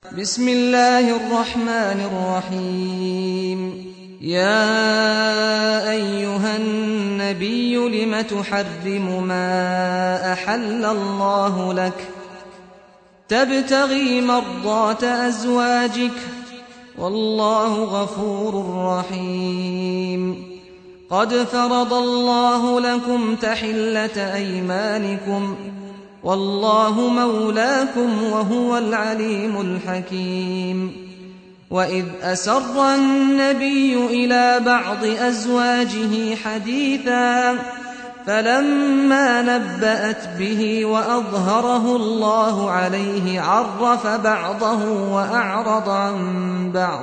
بسم الله الرحمن الرحيم يا أيها النبي لم تحرم ما أحل الله لك تبتغي مرضات أزواجك والله غفور رحيم قد فرض الله لكم تحلة أيمانكم والله مولاكم وهو العليم الحكيم وإذ أسر النبي إلى بعض أزواجه حديثا فلما نبأت به وأظهره الله عليه عرف بعضه وأعرض عن بعض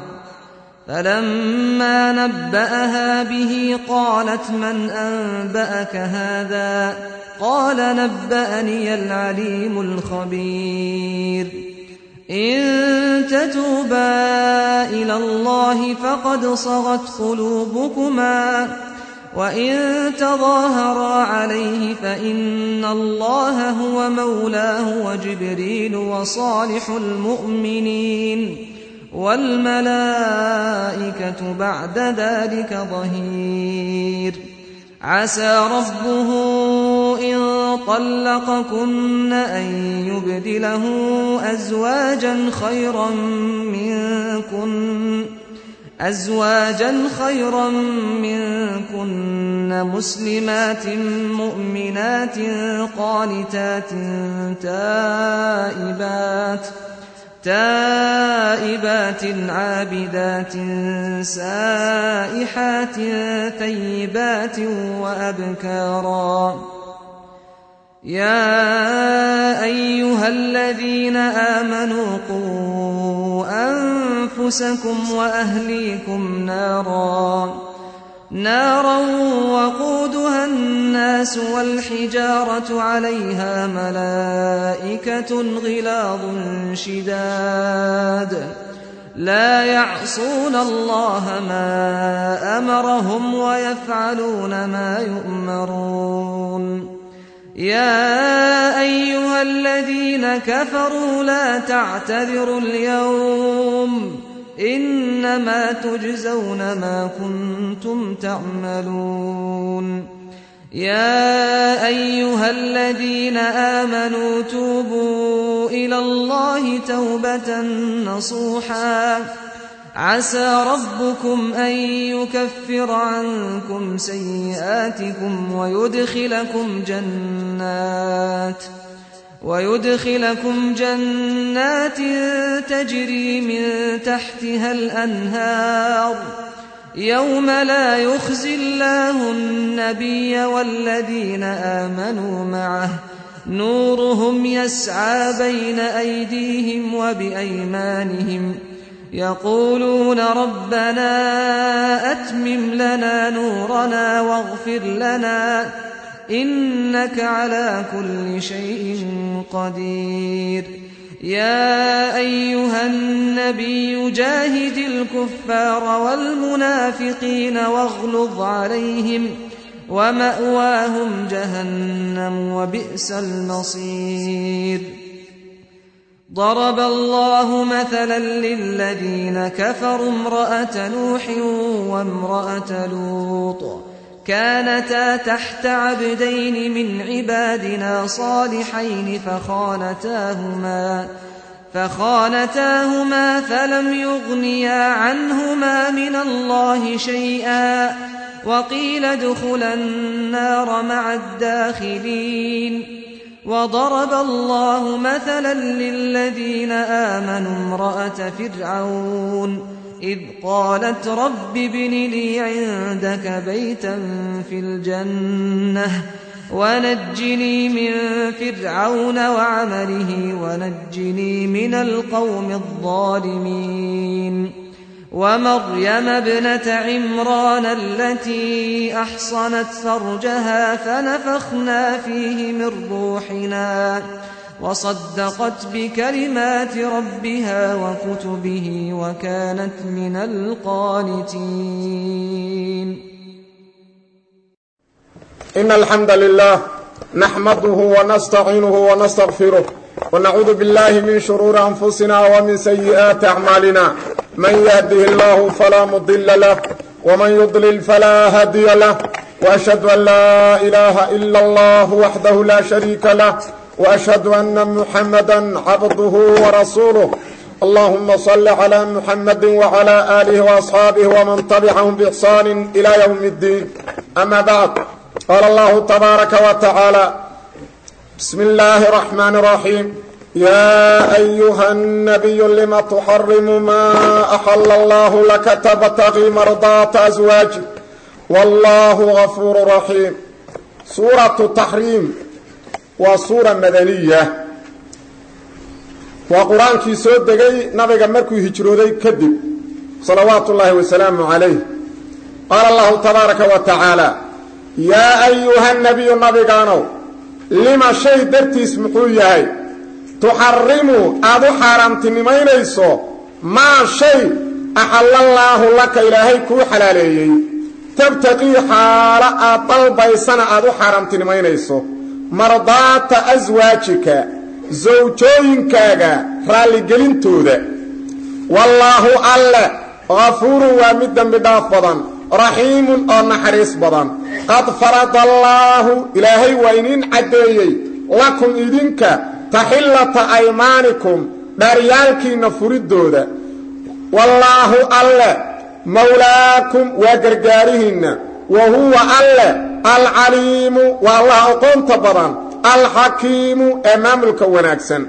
فلما نبأها به قالت من أنبأك هذا قال نبأني العليم الخبير إن تتوبا إلى الله فقد صغت قلوبكما وإن تظاهرا عليه فإن الله هو مولاه وجبريل وصالح المؤمنين والملائكة بعد ذلك ظهير عسى ربه إن طلقكن أن يبدله أزواجا خيرا منكن أزواجا خيرا منكن مسلمات مؤمنات قانتات تائبات تائبات عابدات سائحات ثيبات وأبكارا يا أيها الذين آمنوا قوا أنفسكم وأهليكم نارا نارا وقودها الناس والحجارة عليها ملائكة غلاظ شداد لا يعصون الله ما أمرهم ويفعلون ما يؤمرون يا أيها الذين كفروا لا تعتذروا اليوم إنما تجزون ما كنتم تعملون يا أيها الذين آمنوا توبوا إلى الله توبة نصوحا عسى ربكم أن يكفر عنكم سيئاتكم ويدخلكم جنات ويدخلكم جنات تجري من تحتها الأنهار يوم لا يخزي الله النبي والذين آمنوا معه نورهم يسعى بين أيديهم وبأيمانهم يقولون ربنا أتمم لنا نورنا واغفر لنا إنك على كل شيء قدير يا أيها النبي جاهد الكفار والمنافقين واغلظ عليهم ومأواهم جهنم وبئس المصير ضرب الله مثلا للذين كفروا امرأة نوح وامرأة لوط كانتا تحت عبدين من عبادنا صالحين فخانتاهما فخانتاهما فلم يغنيا عنهما من الله شيئا وقيل ادخلا النار مع الداخلين وضرب الله مثلا للذين آمنوا امرأة فرعون إذ قالت رب ابن لي عندك بيتا في الجنة ونجني من فرعون وعمله ونجني من القوم الظالمين ومريم ابنة عمران التي أحصنت فرجها فنفخنا فيه من روحنا وصدقت بكلمات ربها وكتبه وكانت من القانتين إن الحمد لله نحمده ونستعينه ونستغفره ونعوذ بالله من شرور أنفسنا ومن سيئات أعمالنا من يهده الله فلا مضل له ومن يضلل فلا هادي له وأشهد أن لا إله إلا الله وحده لا شريك له وأشهد أن محمدا عبده ورسوله اللهم صل على محمد وعلى آله وأصحابه ومن تبعهم بإحسان إلى يوم الدين أما بعد قال الله تبارك وتعالى بسم الله الرحمن الرحيم يا أيها النبي لم تحرم ما أحل الله لك تبتغي مرضات أزواجك والله غفور رحيم سورة التحريم وسورة مدنية waa qur-aankii soo degay nabiga markuu hijrooday kadib salawaatu ullaahi wasalaamu calayh qaala allahu tabaaraka wa tacaala yaa ayuha nabiyu nabigaanow lima shay dartiis muxuu yahay tuxarimu aad u xaaraamtinimaynayso maa shay axallallaahu laka ilaahay kuu xalaaleeyey tabtaqii xaalo aad dalbaysana aad u xaaraamtinimaynayso mardaata aswaajika sawjooyinkaaga raalligelintooda wallaahu alle kafuurun waa mid dembi dhaaf badan raxiimun oo naxariis badan qad faradallaahu ilaahay waa iniin caddeeyey lakum idinka taxillata aymaanikum dhaaryaalkiinna furiddooda wallaahu alle mawlaakum waa gargaarihiinna wa huwa alle alcaliimu waa allah aqoonta badan alxakiimu ee maamulka wanaagsan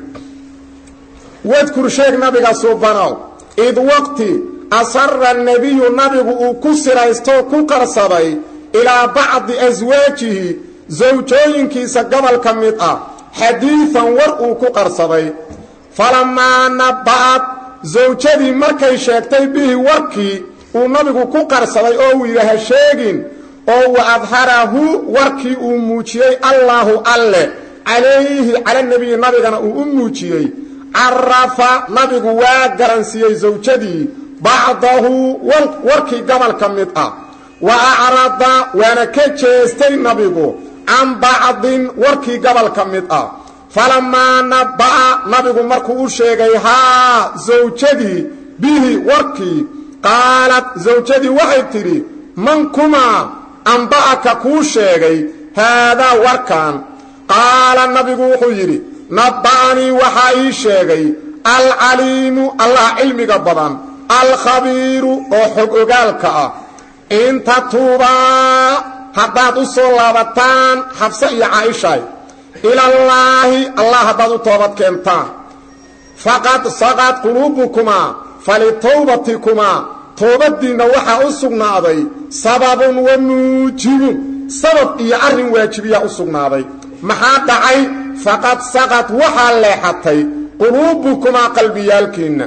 wadkur sheeg nabiga suubanow id waqti asara nebiyu nabigu uu ku siraystoo ku qarsaday ilaa bacdi aswaajihi sawjooyinkiisa gobol ka mid ah xadiidan war uu ku qarsaday falamaa naba'ad sawjadii markay sheegtay bihi warkii uu nabigu ku qarsaday oo uu yidhaaha sheegin oo wa adharahu warkii uu muujiyey allaahu alle calayhi cala nebiyi nabigana uu u muujiyey carafa nabigu waa garansiiyey sawjadii bacdahu warkii gobol ka mid ah wa acrada waana ka jeestay nabigu can bacdin warkii gobol ka mid ah falamaa naba'a nabigu markuu u sheegay haa sawjadii bihi warkii qaalad sawjadii waxay tidhi man kumaa amba'aka kuu sheegay haadaa warkan qaala nabigu wuxuu yidhi nabba'anii waxaa ii sheegay alcaliimu allah cilmiga badan alkhabiiru oo xog ogaalka ah in tatuubaa haddaad u soo laabataan xabse iyo caaishay ilallaahi allah haddaad u toobad keentaan faqad saqad quluubukumaa falitawbatikumaa toobaddiinna waxaa u sugnaaday sababun wa muujibun sabab iyo arrin waajibiyaa u sugnaaday maxaa dhacay faqad saqad waxaa leexatay quluubukumaa qalbiyaalkiinna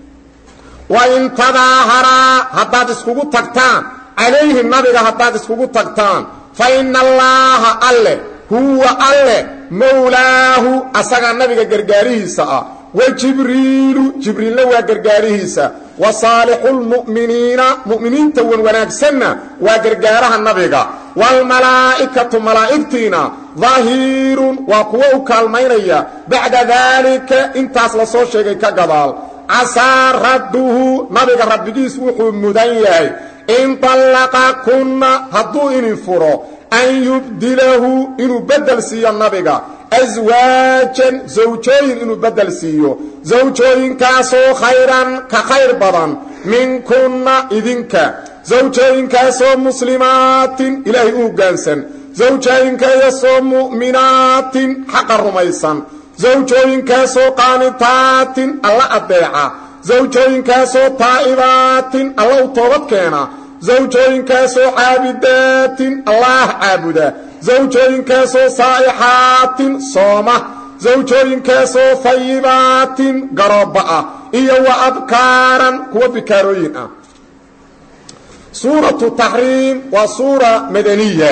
wa in tadaaharaa haddaad iskugu tagtaan calayhi nabiga haddaad iskugu tagtaan fa inna allaaha alleh huwa alleh mowlaahu asagaa nabiga gargaarihiisa ah wa jibriilu jibriilna waa gargaarihiisa wa saalixulmu'miniina mu'miniinta wan wanaagsanna waa gargaaraha nabiga waalmalaa'ikatu malaa'igtiina dahiirun waa kuwo u kaalmaynaya bacda daalika intaas la soo sheegay ka gadaal casaa radduhu nabiga rabbigiis wuxuu mudan yahay in dallaqa kunna hadduu inin furo an yubdilahu inuu beddel siiyo nabiga aswaajan sawjooyin inuu beddel siiyo sawjooyinkaasoo khayran ka khayr badan minkunna idinka sawjooyinkaasoo muslimaatin ilaahay u hoggaansan sawjooyinkaasoo mu'minaatin xaqa rumaysan sawjooyinkaasoo qaanitaatin alla addeeca sawjooyinkaasoo taa'ibaatin alla u toobad keena sawjooyinkaasoo caabidaatin allaah caabuda sawjooyinkaasoo saa'ixaatin sooma sawjooyinkaasoo fayibaatin garoobba ah iyo wa abkaaran kuwa bikaarooyin ah suuratu taxriim waa suura madaniya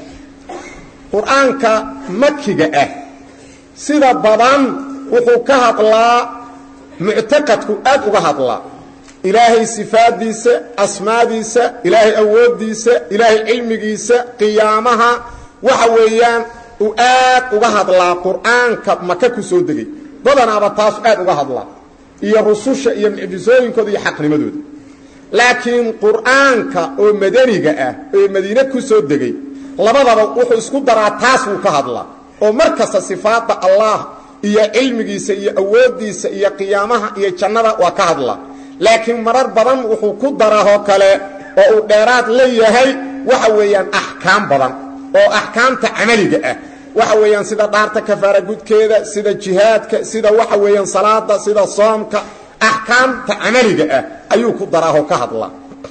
qur-aanka makiga ah sida badan wuxuu ka hadlaa muctaqadku aad uga hadlaa ilaahay sifaaddiisa asmaadiisa ilaahay awooddiisa ilaahay cilmigiisa qiyaamaha waxa weeyaan uu aad uga hadlaa qur'aanka maka ku soo degay badanaaba taas aad uga hadla iyo rususha iyo mucjisooyinkooda iyo xaqnimadooda laakiin qur'aanka oo madaniga ah ee madiine ku soo degay labadaba wuxuu isku daraa taas wuu ka hadlaa oo mar kasta sifaadda allah iyo cilmigiisa iyo awooddiisa iyo qiyaamaha iyo jannada waa ka hadla laakiin marar badan wuxuu ku daraahoo kale oo uu dheeraad leeyahay waxa weeyaan axkaam badan oo axkaamta camaliga ah waxa weeyaan sida dhaarta kafaara gudkeeda sida jihaadka sida waxa weeyaan salaada sida soomka axkaamta camaliga ah ayuu ku daraahoo ka hadlaa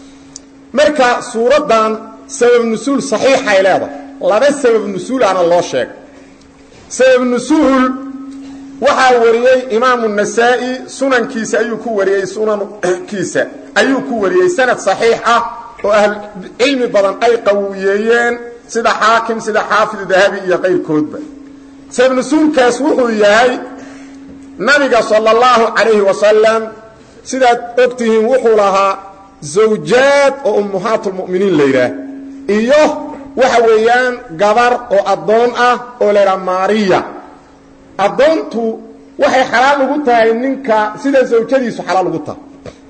marka suuraddan sabab nusuul saxiixay leedahay laba sabab nusuulaana loo sheegay sabab nusuul waxaa wariyey imaamu nasaa'i sunankiisa ayuu ku wariyey sunankiisa ayuu ku wariyey sanad saxiix ah oo ahlucilmi badan ay qawiyeeyeen sida xaakim sida xaafid dahabi iyo qayrkoodba sabab nusuulkaas wuxuu yahay nabiga sala allahu calayhi wasalam sidaad og tihiin wuxuu lahaa zawjaad oo ummahaatulmu'miniin la yidhaah iyo waxa weeyaan gabar oo addoon ah oo la yidhaha maariya addoontu waxay xalaal ugu tahay ninka sida zawjadiisu xalaal ugu tahay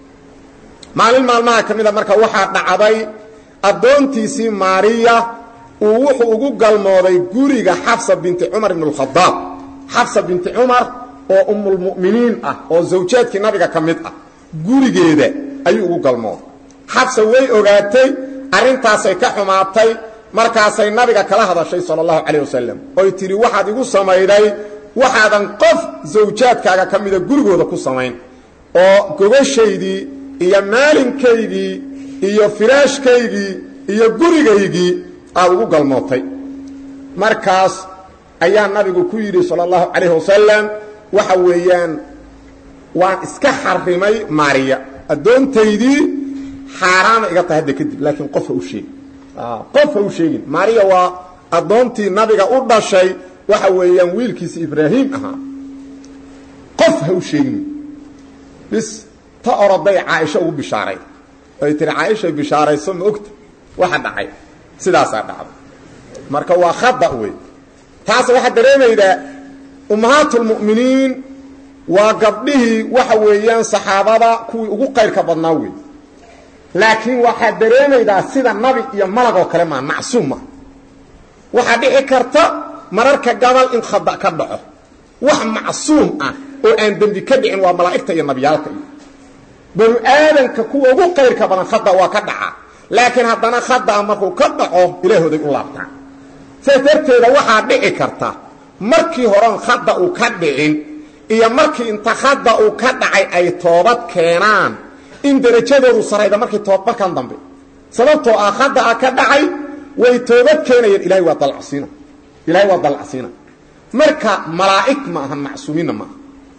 maalin maalmaha ka mida marka waxaa dhacday addoontiisii maariya uu wuxuu ugu galmooday guriga xafsa binti cumar ibn اlkhadaab xafsa binti cumar oo umulmu'miniin ah oo zawjaadkii nabiga ka mid ah gurigeeda ayuu ugu galmooday xafsa way ogaatay arrintaasay ka xumaatay markaasay nabiga kala hadashay sala allahu calayh wasalam oy tidhi waxaad igu samayday waxaadan qof zawjaadkaaga ka mida gurigooda ku samayn oo gogashaydii iyo maalinkaygii iyo firaashkaygii iyo gurigaygii aad ugu galmootay markaas ayaa nabigu ku yidhi sala allahu calayh wasalam waxa weeyaan waan iska xarimay maariya addoontaydii xaaraana iga tahay hadda kadib laakiin qof ha u sheegin qof ha u sheegin maariya waa addoontii nabiga u dhashay waxa weeyaan wiilkiisa ibraahim ahaa qof ha u sheegin bis ta oroday caaisho ugu bishaaray ay tihi caaishay bishaarayso ma ogta waxa dhacay sidaasaa dhacday marka waa khada wey taas waxaa dareemaydaa ummahaatulmu'miniin waa gabdhihii waxa weeyaan saxaabada kuwii ugu qayrka badnaa wey laakiin waxaad dareemaydaa sida nabi iyo malag oo kale maa macsuum maa waxaa dhici karta mararka gabal in khada ka dhaco wax macsuum ah oo aan dembi ka dhicin waa malaa'igta iyo nabiyaalka iyo banu aadanka kuwa ugu qayrka badan khada waa ka dhaca laakiin haddana khadaa markuu ka dhaco ilaahooday u laabtaan saas darteeda waxaa dhici karta markii horan khada uu ka dhicin iyo markii inta khada uu ka dhacay ay toobad keenaan in derajadoodu sarayda markii toob markan dambe sababtoo ah khadaa ka dhacay way toobad keenayeen ilahay waa dalacsiina ilahay waa dalacsiina marka malaa'ig ma ahan macsuumiinna maaha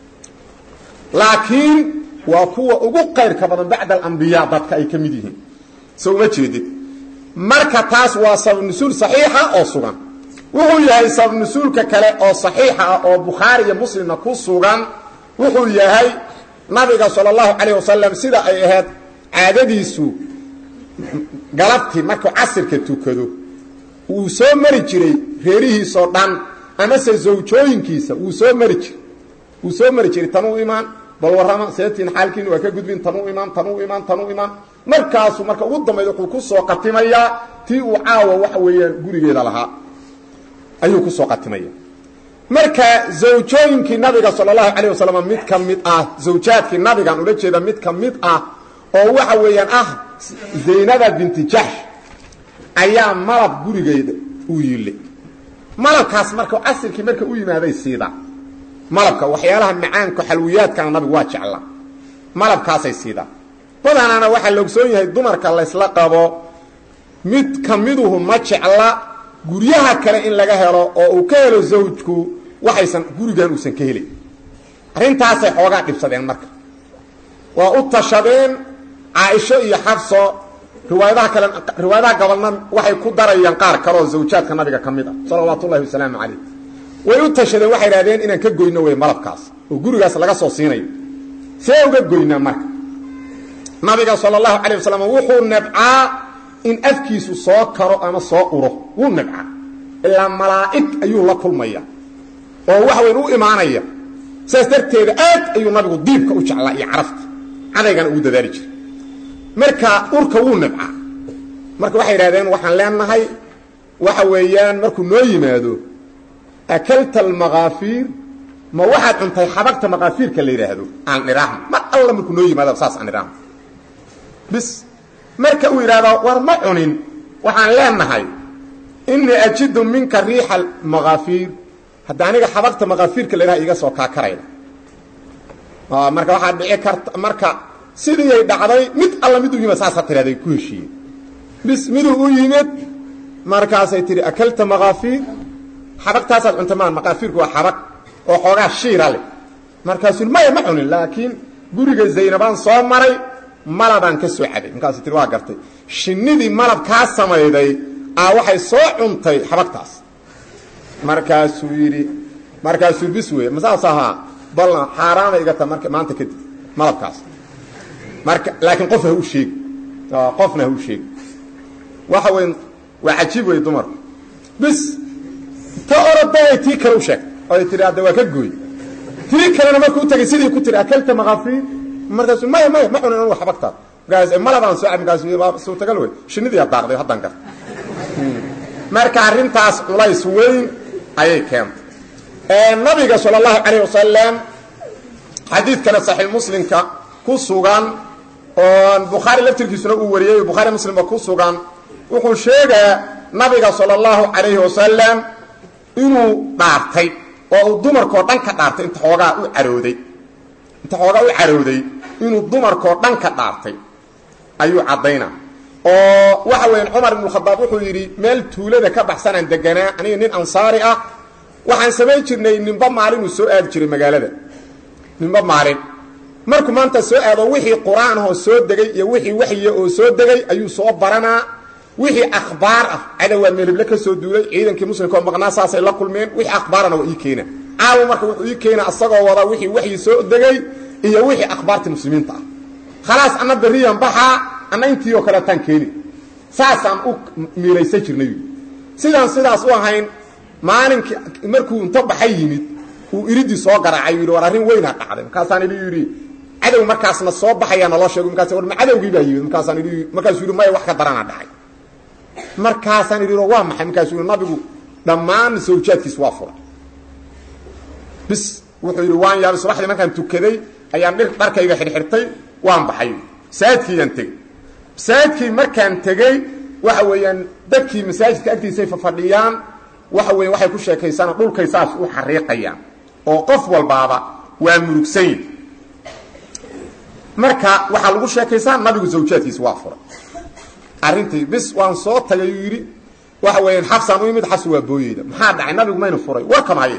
laakiin waa kuwa ugu qayrka badan bacda alambiyaa dadka ay ka mid yihiin so uma jeedid marka taas waa sababnusuul saxiixa oo sugan wuxuu yahay sababnusuulka kale oo saxiixa ah oo bukhaari iyo muslimna ku sugan wuxuu yahay nabiga sala allahu calayh wasalam sida ay ahayd caadadiisu galabtii markuu casirka tukado wuu soo mari jiray reerihiisoo dhan amase zawjooyinkiisa wuu soo mari jiray wuu soo mari jiray tanuu imaan bal warrama seetiin xaalkiina waa ka gudbin tanuu imaan tanuu imaan tanuu imaan markaasuu marka ugu dambayda wuxuu ku soo qatimayaa tii uu caawa waxa weeyaan gurigeeda lahaa ayuu ku soo qatimaya marka zawjooyinkii nabiga sala allahu calayh wasalam mid ka mid ah zawjaadkii nabigan ula jeeda mid ka mid ah oo waxa weeyaan ah zaynaba binti jaxsh ayaa malab gurigeeda u yillay malabkaas marka casirkii marka u yimaaday siida malabka waxyaalaha macaanka xalwiyaadkana nabigu waa jeclaa malabkaasay siidaa badanaana waxaa la ogsoon yahay dumarka laysla qabo mid ka miduhu ma jecla guryaha kale in laga helo oo uu ka helo zawjku waxaysan gurigan uusan ka helin arrintaasay xoogaa dhibsadeen marka waa u tashadeen caaisho iyo xafso riwaayadaha kale riwaayadaha gobolna waxay ku darayaan qaar kale oo zawjaadka nabiga ka mid ah salawaatu ullahi wasalaamu calayh way u tashadeen waxay idhahdeen inaan ka goyno wey malabkaas oo gurigaas laga soo siinayo see uga goynaa marka nabiga sala allahu calayh wasalam wuxuu nebcaa in afkiisu soo karo ama soo uro wuu nebcaa ilaa malaa'ig ayuu la kulmaya oo waxa weyn u imaanaya saas darteeda aad ayuu nabigu diibka u jeclaa iyo carafta cadaygana ugu dadaali jiray marka urka wuu nibcaa marka waxay yidhahdeen waxaan leenahay waxa weeyaan markuu noo yimaado akalta almakaafiir ma waxaad cuntay xabagta makaafiirka la yidhaahdo aan nidhaahno mar alla markuu noo yimaado saas aan nidhaahno bis marka uu yidhahdo war ma cunin waxaan leenahay inii ajidu minka riixa makaafiir hadda aniga xabagta makaafiirka la yidhaha iga soo kaakarayda marka waxaa dhici karta marka sidiiay dhacday mid alla miduu yimid saasa tiraday ku heshiiyey bis miduu u yimid markaasay tihi akalta makaafiir xabagtaasaad cunta maan makaafiirku waa xabag oo xoogaa shiira leh markaasuu maya ma cunin laakiin guriga zaynabaan soo maray malabaan ka soo cabay markaasuu tii waa gartay shinnidii malab kaa samayday aa waxay soo cuntay xabagtaas markaasuu yidhi markaasuu bis wey masaas ahaa balna xaaraana iga ta marka maanta kadib malabkaas marka laakiin qof ha u sheegi qofna ha u sheegi waxa wey waa cajiib wey dumarku bis ta oroday tii kale u sheegtay oy tihi hadda waa ka gooy tii kalena markuu u tagay sidii ku tiri akalta makaafiir markaasu maya maya ma cunin anugu xabagtaas markaas malabaan soo cab markaasu suurtagal wey shinnidiiyaa daaqday haddaan garta marka arrintaas culays weyn ayay keentay nabiga sal اllahu calayh wasalam xadiidkana saxiix muslimka ku sugan oo bukhaari laftirkiisuna uu wariyey bukhaari muslimba ku sugan wuxuu sheegaa nabiga salى اllahu calayhi wasalam inuu dhaartay oo uu dumarkoo dhan ka dhaartay inta xoogaa u carooday inta xoogaa u carooday inuu dumarkoo dhan ka dhaartay ayuu caddaynaa oo waxa weya cumar ibnu khadaab wuxuu yidhi meel tuulada ka baxsanaan deganaa aniga nin ansaari ah waxaan samayn jirnay ninba maalinuu soo aadi jiray magaalada ninba maalin markuu maanta soo aado wixii qur-aan ahoo soo degay iyo wixii waxyiya oo soo degay ayuu soo baranaa wixii akhbaar ah cadowaa meelible ka soo duulay ciidankii muslimka oo maqnaa saasay la kulmeen wixii akhbaarana waa ii keena caawa marka wuxuu ii keena asagoo wada wixii waxyi soo degay iyo wixii akhbaartii muslimiinta ah khalaas anna beriyan baxaa anna intii oo kaleetaan keeni saasaan u miilaysan jirnay sidaan sidaas u ahayn maalinkii markuu inta baxay yimid uu iridii soo garaacay yidhi war arrin weynaa dhacday markaasaan idhi yidhi cadow markaasna soo baxayaa naloo sheego markaas war ma cadowgii baa yimid markaasaan idhi markaasuu yidhi maya wax ka daranaa dhacay markaasaan idhi waa maxay markaasuu yidhi nabigu dhammaan sawjaadkiis waa furay bis wuxuu yidhi waan yaabay subaxdii markaan tukaday ayaan dhir dharkayga xidhxidhtay waan baxay masaajidkiiyaan tegey masaajidkii markaan tegey waxa weeyaan dadkii masaajidka agtiisay fafadhiyaan waxa weya waxay ku sheekaysaan dhulkay saas u xariiqayaan oo qof walbaaba waa murugsanyi marka waxaa lagu sheekaysaa nabigu zawjaadkiisa waa furay arrintii bis waan soo tagay uu yidhi waxa weeyaan xabsaan u yimid xabsi waa booyeyda maxaa dhacay nabigu mayna furay warkamaye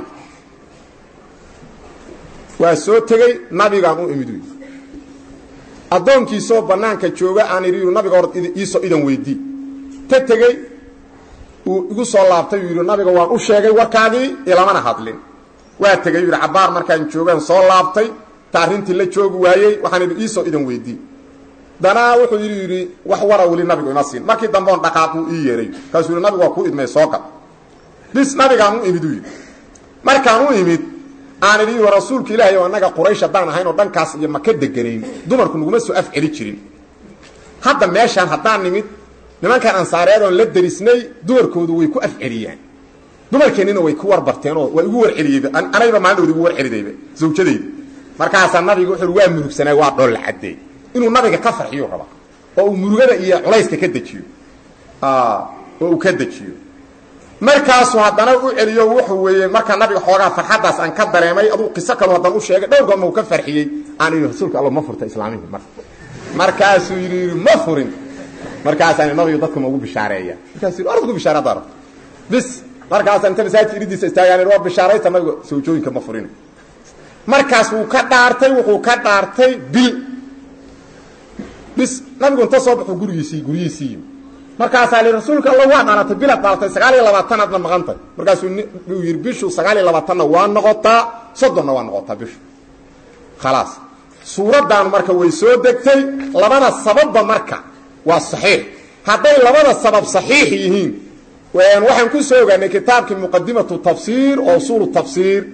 waa soo tegey nabigaan u imid yidhi addoonkiisoo bannaanka jooga aan idhi nabiga hor iisoo idan weydii ta tegey uu igu soo laabtay uu yidhi nabiga waan u sheegay warkaagii ilamana hadlin waa tegey yidhi cabbaar markaan joogaan soo laabtay ta arrintii la joogi waayey waxaan idhi iisoo idan weydii danaa wuxuu yidhi yidhi wax wara weli nabigu ima siin markii dambeon dhaqaaquu ii yeehay kaasuu yidhi nabigu waa kuu idmay soo gal bis nabigaan u imid u yidhi markaan u imid aan idhi wa rasuulka ilaahay oo annaga quraysh haddaan ahayn oo dhankaas iyo maka deganayn dumarku naguma soo afceli jirin hadda meeshaan haddaan nimid nimankaan ansaareed oon la derisnay dumarkoodu way ku afceliyaan dumarkeennina way ku warbarteenoo waa igu warceliyeyba anayba maalindhowda igu warcelidayba zawjadayda markaasaa nabiga wuxuu waa murugsanay waa dholla caddeey inuu nabiga ka farxiyu raba oo uu murugada iyo culayska ka dejiyo oo uu ka dejiyo markaasuu haddana u celiyo wuxuu weeye markaa nabiga xoogaa farxaddaas aan ka dareemay aduu qiso kaloo haddana u sheegay dhowr goorma uu ka farxiyey aan idhi rasuulka alla ma furta islaamihii marka markaasuu yidhi yidhi ma furin markaasaan nabigu dadka ma ugu bishaareeya markaasuu yidhi orad ugu bishaare hadda arabto bis markaasaan inta masaajidka iridiisa istaagaan waa bishaarayta nabiga sawjooyinka ma furin markaas wuu ka dhaartay wuxuu ka dhaartay bil bis nabigu inta soo baxuu gurigiisii guryihiisii yimi markaasaa li rasuulka alla waa dhalatay bilaad dhalatay sagaal iyo labaatanaadna maqantay markaasuu uu yidhi bishu sagaal iyo labaatanna waa noqotaa soddonna waa noqotaa bishu khalaas suuraddaanu marka way soo degtay labada sababba marka waa saxiix hadday labada sabab saxiix yihiin waxaan ku soo ogaanay kitaabkii muqadimatu tafsiir oo usuulu tafsiir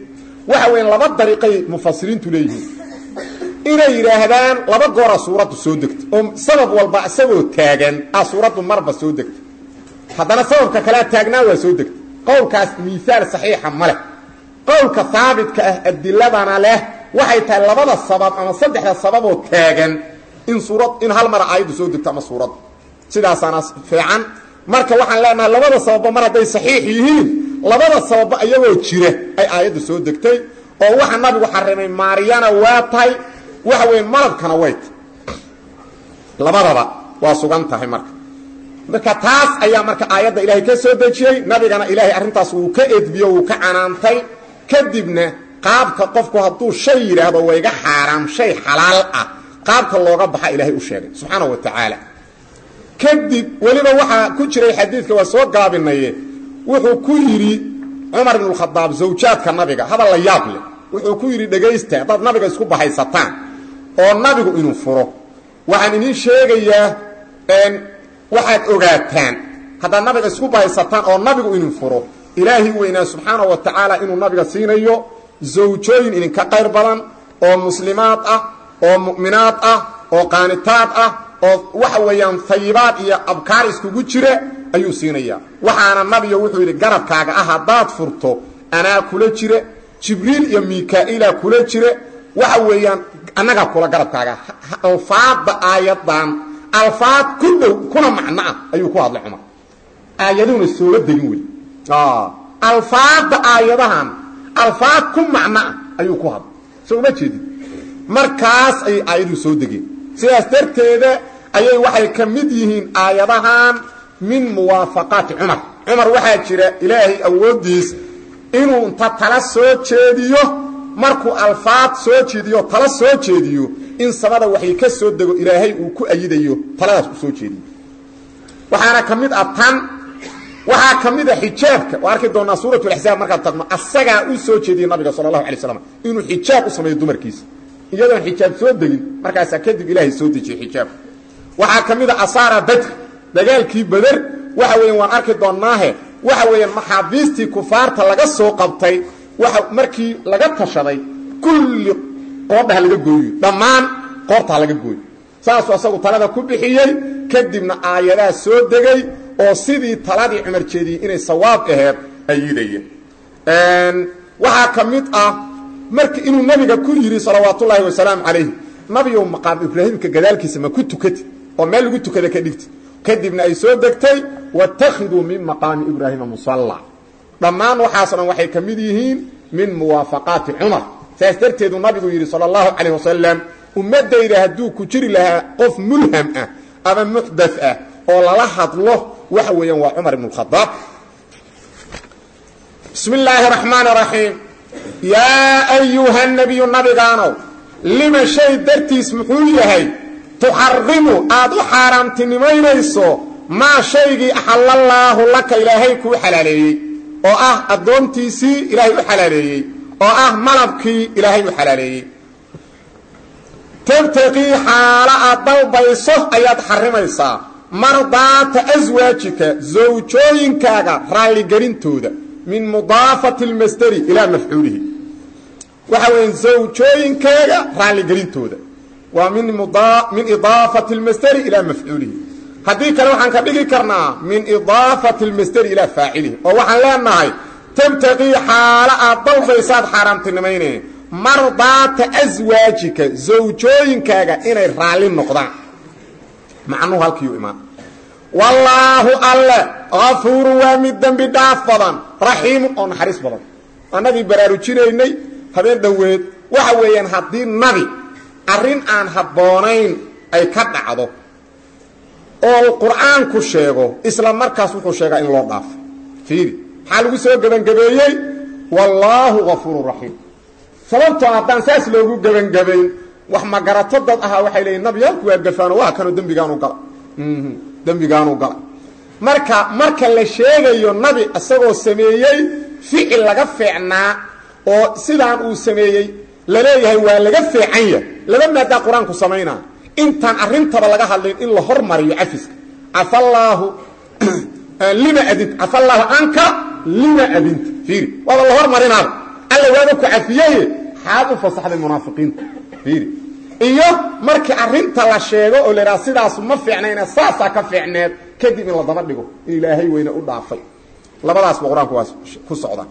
waxa weya laba dariiqay mufasiriintu leeyihiin inay yidhaahdaan laba goora suuraddu soo degta oo sabab walba isagoo taagan a suuraddu marba soo degta haddana sababka kalea taagnaa waa soo degta qowlkaas miisaal saxiixa ma leh qowlka haabitka ah adiladana leh waxay tahay labada sabab ama saddexda sababoo taagan in suurad in hal mara aayaddu soo degto ama suuradda sidaasaana fiican marka waxaan leenahay labada sababba mar hadday saxiix yihiin labada sababba iyagoo jira ay aayaddu soo degtay oo waxa nabigu xarimay maariyana waa tahay waxa weeye malabkana way tahy labadaba waa sugan tahay marka marka taas ayaa marka aayadda ilaahay ka soo dejiyey nabigana ilaahay arrintaas wuu ka edbiyo wuu ka canaantay kadibna qaabka qofku hadduu shay yidhaahdo wayga xaaraam shay xalaal ah qaabka looga baxa ilaahay u sheegay subxaana wa tacaala kadib weliba waxaa ku jiray xadiidka waa soo gaabinaye wuxuu ku yidhi cumar ibnu khadaab zawjaadka nabiga hadal la yaab leh wuxuu ku yidhi dhegaysta haddaad nabiga isku bahaysataan oo nabigu inuu furo waxaan idiin sheegayaa waxaad ogaataan haddaad nabiga isku bahaysataan oo nabigu inuu furo ilaahi weynaa subxaana wa tacaala inuu nabiga siinayo zawjooyin idinka qayr badan oo muslimaad ah oo mu'minaad ah oo qaanitaad ah oo waxa weeyaan hayibaad iyo abkaar iskugu jira ayuu siinayaa waxaana nabiga wuxuu yidhi garabkaaga ah haddaad furto anaa kula jira jibriil iyo mikaa'ila kula jira waxa weeyaan annagaa kula garabkaaga alfaadda aayadan alfaad ku dhow kuna macno ah ayuu ku hadlay cumar aayaduhuna sooga degin wey alfaadda aayadahan alfaad ku macno ah ayuu ku hadlay soo uma jeedin markaas ayay aayaduhu soo degeen sidaas darteeda ayay waxay ka mid yihiin aayadahan min muwaafaqaati cumar cumar waxaa jira ilaahay awooddiis inuu inta tala soo jeediyo markuu alfaad soo jeediyo tala soo jeediyo in samada waxay ka soo dego ilaahay uu ku ayidayo taladaas u soo jeediyo waxaana ka mid ah tan waxaa ka mid a xijaabka waa arki doonaa suurat laxsaab markaad tagno asagaa u soo jeediyey nabiga sala allahu alay slam inuu xijaab u sameeyo dumarkiisa iyadoon xijaab soo degin markaasaa kadib ilaahay soo dejiyey xijaabka waxaa ka mid a asaara badr dagaalkii bader waxa weeyaan waan arki doonnaahe waxa weeyaan maxaabiistii kufaarta laga soo qabtay waxa markii laga tashaday kulli qoodhaha laga gooyo dhammaan qoortaa laga gooyo saasuu asagu talada ku bixiyey kadibna aayadaa soo degay oo sidii taladii cumar jeediyey inay sawaab aheed ayidaya waxaa ka mid ah marki inuu nabiga ku yidhi salawaatullaahi wasalaamu calayh nabiyow maqaam ibraahimka gadaalkiisa ma ku tukati oo meel lagu tukada ka dhigti kadibna ay soo degtay watakhiduu min maqaami ibraahima musalla dhammaan waxaas dhan waxay ka mid yihiin min muwaafaqaati cumar saas darteedu nabigu yidhi sala allahu calayh wasalam ummaddayda hadduu ku jiri lahaa qof mulham ah ama muxdath ah oo lala hadlo waxa weeyaan waa cumar ibn اkhadaab bismi illaahi raxmaan raxiim yaa ayuha nabiyu nabigaanow lima shay dartiis muxuu yahay tuxarimu aad u xaaraamtinimaynayso maa shaygii axallallaahu laka ilaahay kuu xalaaleeyey oo ah addoontiisii ilaahay u xalaaleeyey oo ah malabkii ilaahay u xalaaleeyey tabtaqii xaalo aad dalbayso ayaad xarimaysaa mardaata aswaajika zawjooyinkaaga raalligelintooda min mudaafati lmasderi ilaa mafcuulihi waxa weya zawjooyinkaaga raalligelintooda waa min idaafati lmasderi ilaa mafcuulihi haddii kale waxaan ka dhigi karnaa min idaafati lmasderi ilaa faacilihi oo waxaan leenahay tabtaqii xaalo aad dalbaysaad xaaraamtinimayne mardaata aswaajika zawjooyinkaaga inay raalli noqdaan macnuhu halkiiu imaan wallaahu alle kafuuru waa mid dembi dhaaf badan raxiimu oo naxariis badan annagii baraarujinaynay habeen dhoweed waxa weeyaan haddii nabi arrin aan habboonayn ay ka dhacdo oo qur'aanku sheego isla markaas wuxuu sheegaa in loo dhaafo fiiri maxaa lagu soo gebangabeeyey wallaahu kafuuru raxiim sababtoo haddaan saas loogu gebangabayn wax magarato dad ahaa waxay leeyiin nabiyaalku waa gafaano waa kanoo dembigaanu gala dembigaanu gala marka marka la sheegayo nabi isagoo sameeyey ficil laga fiicnaa oo sidaan uu sameeyey la leeyahay waa laga fiican yah laba maadaa qur-aanku samaynaa intaan arrintaba laga hadlayn in la hormariyo cafiska cafallaahu lima adinta cafallaahu canka lima adinta fiiri waaba la hormarinaaba alla waaba ku cafiyeye xaad u fasaxday munaafiqiinta fiiri iyo markii arrinta la sheego oo la idhaha sidaasu ma fiicnayna saasaa ka fiicneed kadib in la daba dhigo in ilaahay weyne u dhaafay labadaasba qur-aanku waa ku socda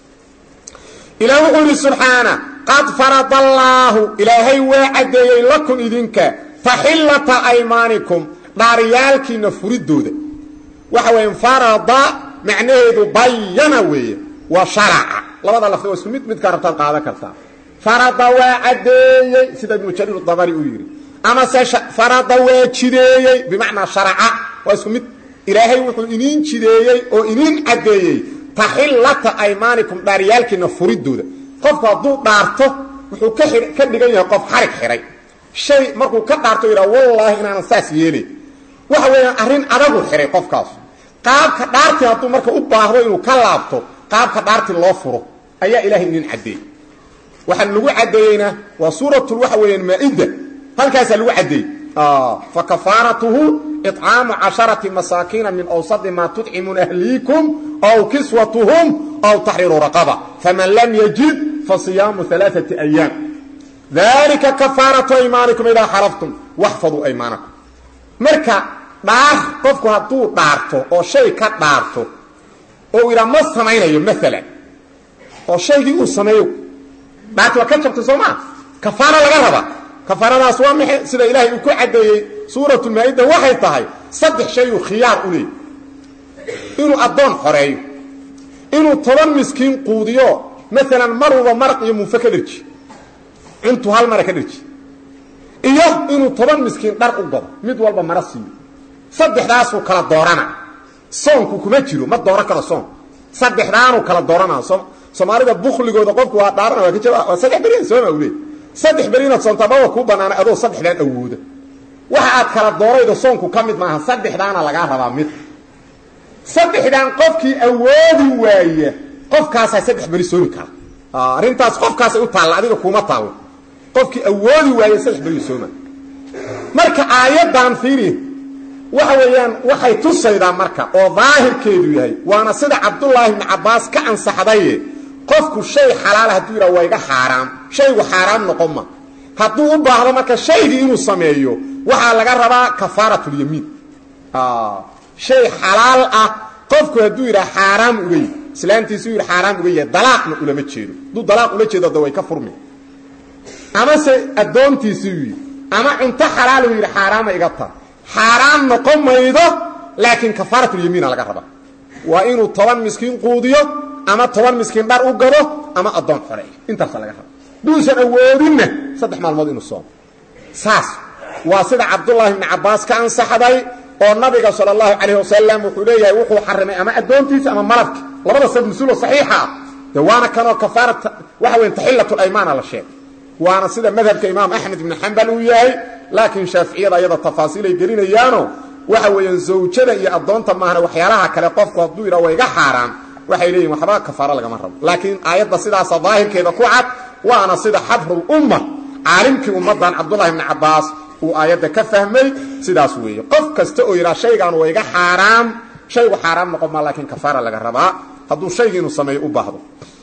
ilaah wuxuu yidhi subxaana qad farada allaahu ilaahay waa caddeeyey lakum idinka taxillata aymaanikum dhaaryaalkiina furidooda waxa weeye farada macnaheedu bayana weeye waa sharaca labada lafdi waa isku mid midkaa rabtaad qaadan kartaa farada waa caddeeyey sida ibnu jariir dabari uu yidhi amase farada waa jideeyey bimacnaa sharaca waa isku mid ilaahay wuxuu iniin jideeyey oo iniin caddeeyey taxillata aymaanikum dhaaryaalkiina furidooda qofku hadduu dhaarto wuxuu ka dhigan yahay qof xarig xidhay shay markuu ka dhaarto yidhaha wallaahi inaanan saas yeelay waxa weeyaan arrin adagu xidhay qofkaas qaabka dhaartii hadduu marka u baahdo inuu ka laabto qaabka dhaartii loo furo ayaa ilaahay inin caddeeyey waxaa lagu caddeeyeyna waa suuratul waxa weeyaan maa-ida halkaasaa lagu caddeeyey fa kafaaratuhu icaamu casharati masaakiina min awsadi maa tudcimuuna ahliikum aw kiswatuhum aw taxriiru raqaba faman lam yajid fa siyaamu alaaati ayaam dalika kafaaratu aymaanikum idaa xalaftum waxfaduu aymaanakum marka dhaar qofku hadduu dhaarto oo shay ka dhaarto oo idhaa ma samaynayo maalan oo shaygii uu sameeyo dhaarti waa ka jabtay soo maa kafaara laga raba kafaaradaas waa maxe sida ilaahay uu ku caddeeyey suuratu maa-ida waxay tahay saddex shayuu khiyaar u leeyay inuu addoon xoreeyo inuu toban miskiin quudiyo maalan maruba maraq iyo muufe ka dherji cuntu hal mara ka dherji iyo inuu toban miskiin dhar u gado mid walba mara siiyo saddexdaasuu kala doorana soonku kuma jiro ma dooran karo soon saddexdaanuu kala doorana soomaalida bukligooda qofku waa dhaarana waa ka jaba waa saddex berian sooma u leey saddex beri inaad soontaa maba kuu banaana adoo saddexdaan awooda waxa aad kala dooraydo soonku ka mid maaha saddexdaana lagaa rabaa mid saddexdaan qofkii awoodi waaya qofkaasaa saddex beri soomi kara arrintaas qofkaasay u taalla adiga kuuma taallo qofkii awoodi waaya saddex beri sooma marka aayaddan fiiri waxa weeyaan waxay tusaydaa marka oo daahirkeedu yahay waana sida cabdullaahi ibni cabbaas ka ansaxdaye qofku shay xalaala hadduu yidhaha waa iga xaaraam shaygu xaaraam noqon ma hadduu u baahdo marka shaygii inuu sameeyo waxaa laga rabaa kafaaratulyamiin shay xalaal ah qofku hadduu yidhaha xaaraam uga yi islaantiisu yidhi xaaraam uga yahay dalaaqna ulama jeedo hadduu dalaaq ula jeedo da way ka furmi amase addoontiisuu yidhi ama cunto xalaal uu yidhi xaaraama iga ta xaaraan noqon maydo laakiin kafaaratulyamiina laga rabaa waa inuu toban miskiin quudiyo ama toban miskiin dhar u gado ama addoon xoreeyo intaasa laga raba duusan awoodinna saddex maalmood inuu soomo saas waa sida cabdullaahi ibni cabbaas ka ansaxday oo nabiga sala allahu calayh wasalam wuxuu leeyahay wuxuu xarimay ama addoontiisa ama malabki labada sad mas-uulo saxiixa ah de waana kanoo kafaara waxa weya taxilatulaymaana la sheegay waana sida madhabka imaam axmed ibni xambal uu yahay laakiin shaaficiyada ayada tafaasiilay gelinayaano waxa weeyaan zawjada iyo addoonta maahana waxyaalaha kale qofku hadduu yidhaha waa iga xaaraan waxay leeyihin waxba kafaaro lagama rabo laakiin aayadda sidaasa daahirkeeda ku cad waana sida xabrulumma caalimkii ummaddan cabdullahi ibni cabbaas uu aayadda ka fahmay sidaas weeye qof kasta oo yidhaha shaygaan waa iga xaaraam shaygu xaaraam noqon maa laakiin kafaara laga rabaa hadduu shaygii inuu sameeyo u baahdo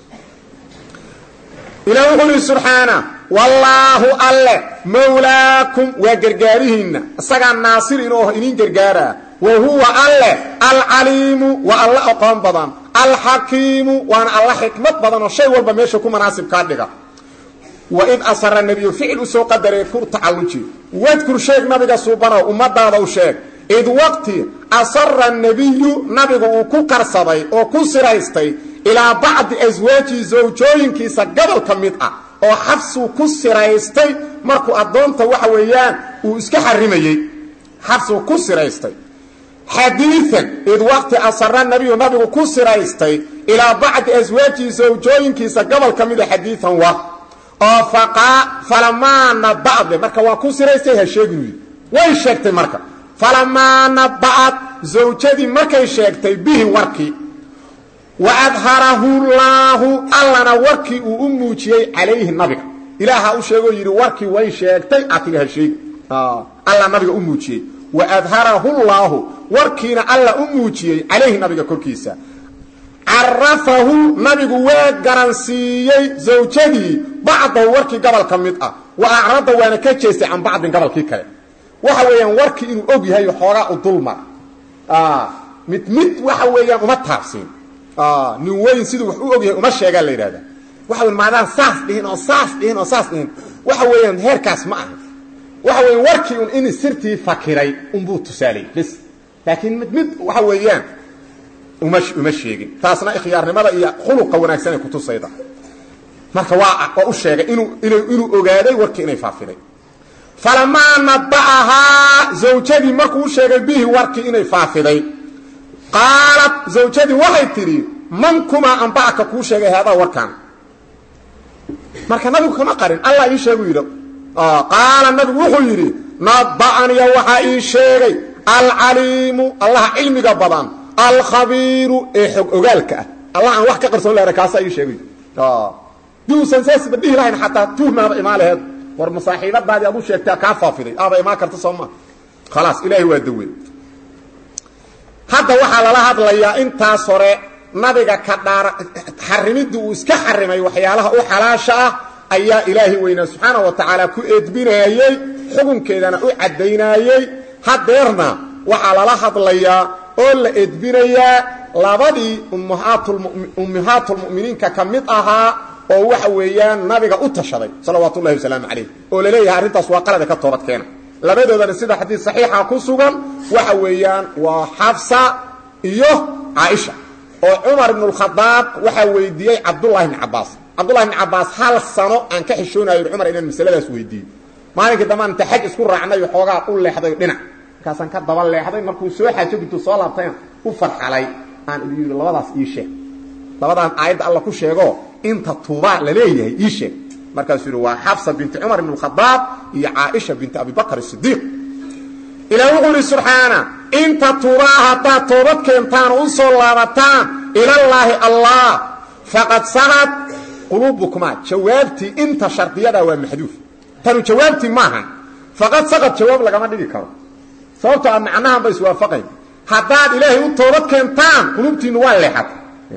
ilah wuxuu yidhi subxaana wallaahu alle mawlaakum waa gargaarihiinna isagaa naasir inuu ah iniin gargaaraa wa huwa alle alcaliimu waa alla aqoon badan alxakiimu waana alla xikmad badan oo shay walba meesha ku manaasib kaa dhiga waid asara nebiyu ficil usoo qadaree kur tacalluji wadkur sheeg nabiga suubanow ummadaada u sheeg id waqti asara nebiyu nabigu uu ku karsaday oo ku siraystay ilaa bacdi aswaajihi zawjooyinkiisa gobol ka mid ah oo xabsuu ku siraystay markuu addoonta waxa weeyaan uu iska xarimayey xabsuu ku siraystay xadiian id waqti asara nabiyu nabigu ku siraystay ilaa bacdi aswaajihi zawjooyinkiisa gobol ka mida xadiian wa oo falamaa naba'de marka waa ku siraystay ha sheeginu yidhi way sheegtay marka falamaa naba'ad zawjadii markay sheegtay bihi warkii wa adharahu llaahu allana warkii uu u muujiyey calayhi nabiga ilaaha u sheegoo yidhi warkii way sheegtay atiga ha sheegi alla nabiga u muujiyey wa adharahu llaahu warkiina alla u muujiyey calayhi nabiga korkiisa carafahu nabigu waa garansiiyey zawjadii bacdahu warkii gobol ka mid ah wa acrada waana ka jeestay can bacdin gobolkii kale waxa weeyaan warkii inuu og yahay xoogaa u dulmar mid mid waxa weeyaan uma taabsiin nin weyn siduu wax u og yahay uma sheegaa la yidhahda waxa weyan maadaan saas dhihin oo saas dhihin oo saas dhihin waxa weeyaan heerkaas ma aha waxa weya warkii un in sirtii fakiray unbuu tusaalay bs laakiin mid mid waxa weeyaan uma uma sheegin taasna ikhyaarnimada iyo khuluqa wanaagsan ay kutusayda marka waa waa u sheegay inuu inuu ogaaday warkii inay faafiday falamaa naba'ahaa zawjadii markuu u sheegay bihi warkii inay faafiday qaalat zawjadii waxay tidhi man kumaa anba'aka kuu sheegay haadaa warkaan marka nabigu kama qarin allah ii sheegu yidhi qaala nabigu wuxuu yidhi naba'aniya waxaa ii sheegay alcaliimu allaha cilmiga badan alkhabiiru ee xog ogaalka ah allah aan wax ka qarsoon lahna kaasaa ii sheegay di uusan saasba dhihi lahayn xataa tuhmaaba imaa laheed war masaaxiibadaadii aad u sheegtaa kaa faafiday aaba imaan karta soo maa khalaas ilaahay waa dawe hadda waxaa lala hadlayaa intaas hore nabiga ka dhaara xarimidii uu iska xarimay waxyaalaha u xalaasha ah ayaa ilaahay weynaa subxaana wa tacaala ku eedbinaayey xukunkeedana u caddaynaayey hadeerna waxaa lala hadlayaa oo la edbinayaa labadii ummahaatulmu'miniinka ka mid ahaa oo waxa weeyaan nabiga u tashaday salawaatu ullahi wasalaamu calayh oo laleeyahay arrintaas waa qalada ka toobad keena labadoodana sida xadiis saxiixa ku sugan waxa weeyaan waa xafsa iyo caaisha oo cumar ibnu lkhadaab waxaa weydiiyey cabdullahi bni cabaas cabdullahi bni cabaas hal sano aan ka xishoonayo cumar inaan masaladaas weydiiyo maalinkii dambaan inta xaj isku raacnay xoogaa u leexday dhinac markaasaan ka daba leexday markuu soo xaajo gintuu soo laabtayna u farxalay aan idin yidhi labadaas ii sheeg labadaan aayadda alla ku sheego inta tuubaa la leeyahay ii sheeg markaasuu yidhi waa xafsa binti cumar ibn khadaab iyo caaisha binti abi bakr sidiiq ilaah wuxuu yidhi subxaana inta tuubaa haddaad toobad keentaan oo u soo laabataan ilallaahi allah faqad sagad quluubukumaa jawaabtii inta shardiyadaa waa maxduuf tanu jawaabtii maahan faqad sagad jawaab lagama dhigi karo sababtoo a macnahan ba iswaafaqayn haddaad ilaahay u toobad keentaan qulubtiinnu waa leexata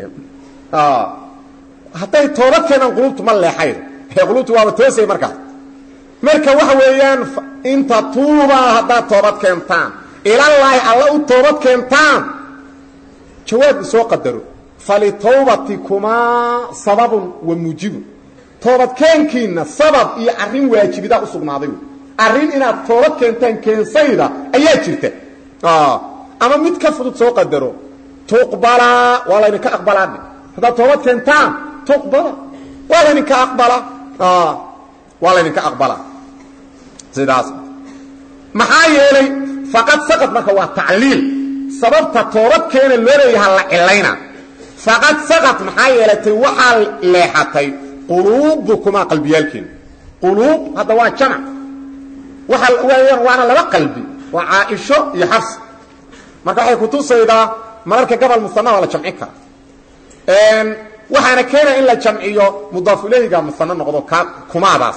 hadday toobad keenaan qulubtu ma leexayn qulubtu waaba toosay markaas marka waxa weeyaan inta tuubaa haddaad toobad keentaan ilallaahi alla u toobad keentaan jawaab isoo qadaro falitawbatikumaa sababun wa muujibun toobadkeenkiinna sabab iyo arrin waajibidaa u sugnaaday arrin inaad toobad keentaan keensayda ayaa jirta ama mid ka fudud soo qadaro tuqbalaa waa laydinka aqbalaadhe haddaad toobad keentaan tuqbala waa laydinka aqbalaa waa laydinka aqbalaa sidaas maxaa yeelay faqad saqad marka waa tacliil sababta toobad keena loo leeyaha la cilayna faqad saqad maxaa yeelatay waxaa leexatay quluubukumaa qalbiyaalkeena quluub hadda waa jamac waxa weyaan waana laba qalbi waa caaisho iyo xafs marka waxay kutusaydaa mararka gobol musana waa la jamcin kara waxaana keenaya in la jamciyo mudaaf ilayhiga musano noqdo ka kumaadaas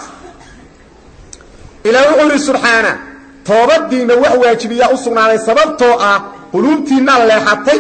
ilaah wuxuu yidhi subxaana toobadiinna wax waajibiyaa u sugnaaday sababtoo ah quluubtiinaa leexatay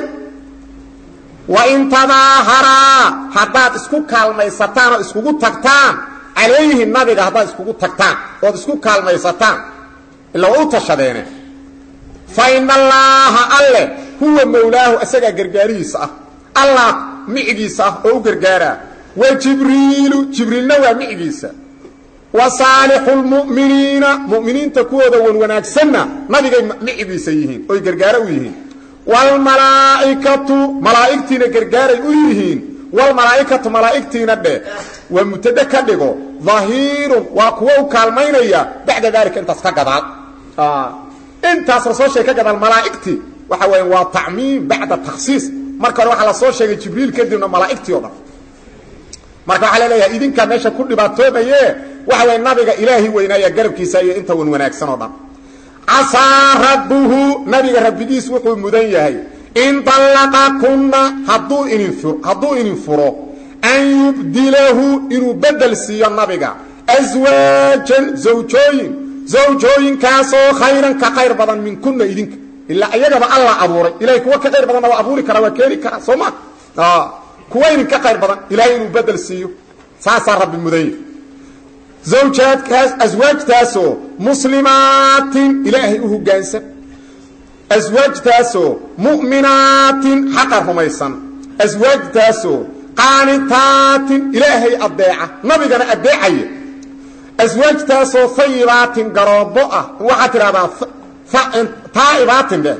wa in tadaaharaa haddaad isku kaalmaysataan oo iskugu tagtaan calayhi nabiga haddaad iskugu tagtaan ood isku kaalmaysataan ila waa u tashadeene fa ina allaaha alle huwa mawlaahu isagaa gargaarihiisa ah allah micigiisa ah oo u gargaaraa wa jibriilu jibriilna waa micigiisa wa saalixu lmu'miniina mu'miniinta kuwooda wan wanaagsanna nabigay micigiisa yihiin oy gargaaro u yihiin waalmalaa'ikatu malaa'igtiina gargaaray u yihiin wlmalaa'ikatu malaa'igtiina dheh waa mubtade ka dhigo dahiirun waa kuwo u kaalmaynaya bacda daalika intaas ka gadaal intaas lasoo sheegay ka gadaal malaa'igtii waxa weya waa tacmiim bacda takhsiis marka hore waxaa lasoo sheegay jibriil kadibna malaa'igtii o dhan marka waxaa laleeyahay idinkaa meesha ku dhibaatoomaye waxa weya nabiga ilaahi weynaaya garabkiisa iyo inta wan wanaagsan oo dhan casaa rabbuhu nabiga rabbigiis wuxuu mudan yahay in dallaqakunna hadduu idin hadduu idin furo an yubdilahu inuu bedel siiyo nabiga aswaajan zawjooyin zawjooyinkaasoo khayran ka khayr badan minkunna idinka ilaa iyagaba alla abuuray ilahay kuwa ka khayr badanna waa abuuri karaa waa keeni karaa soo ma kuwa idinka qayr badan ilaahay inuu bedel siiyo saasaa rabbi mudanya zawjaadkaas aswaajtaasoo muslimaatin ilaahay u hoggaansan aswaajtaasoo mu'minaatin xaqa rumaysan aswaajtaasoo qaanitaatin ilaahay addeeca nabigana addeecaya aswaajtaasoo fayibaatin garoobo ah waxaad tidhahdaa taa'ibaatin dheh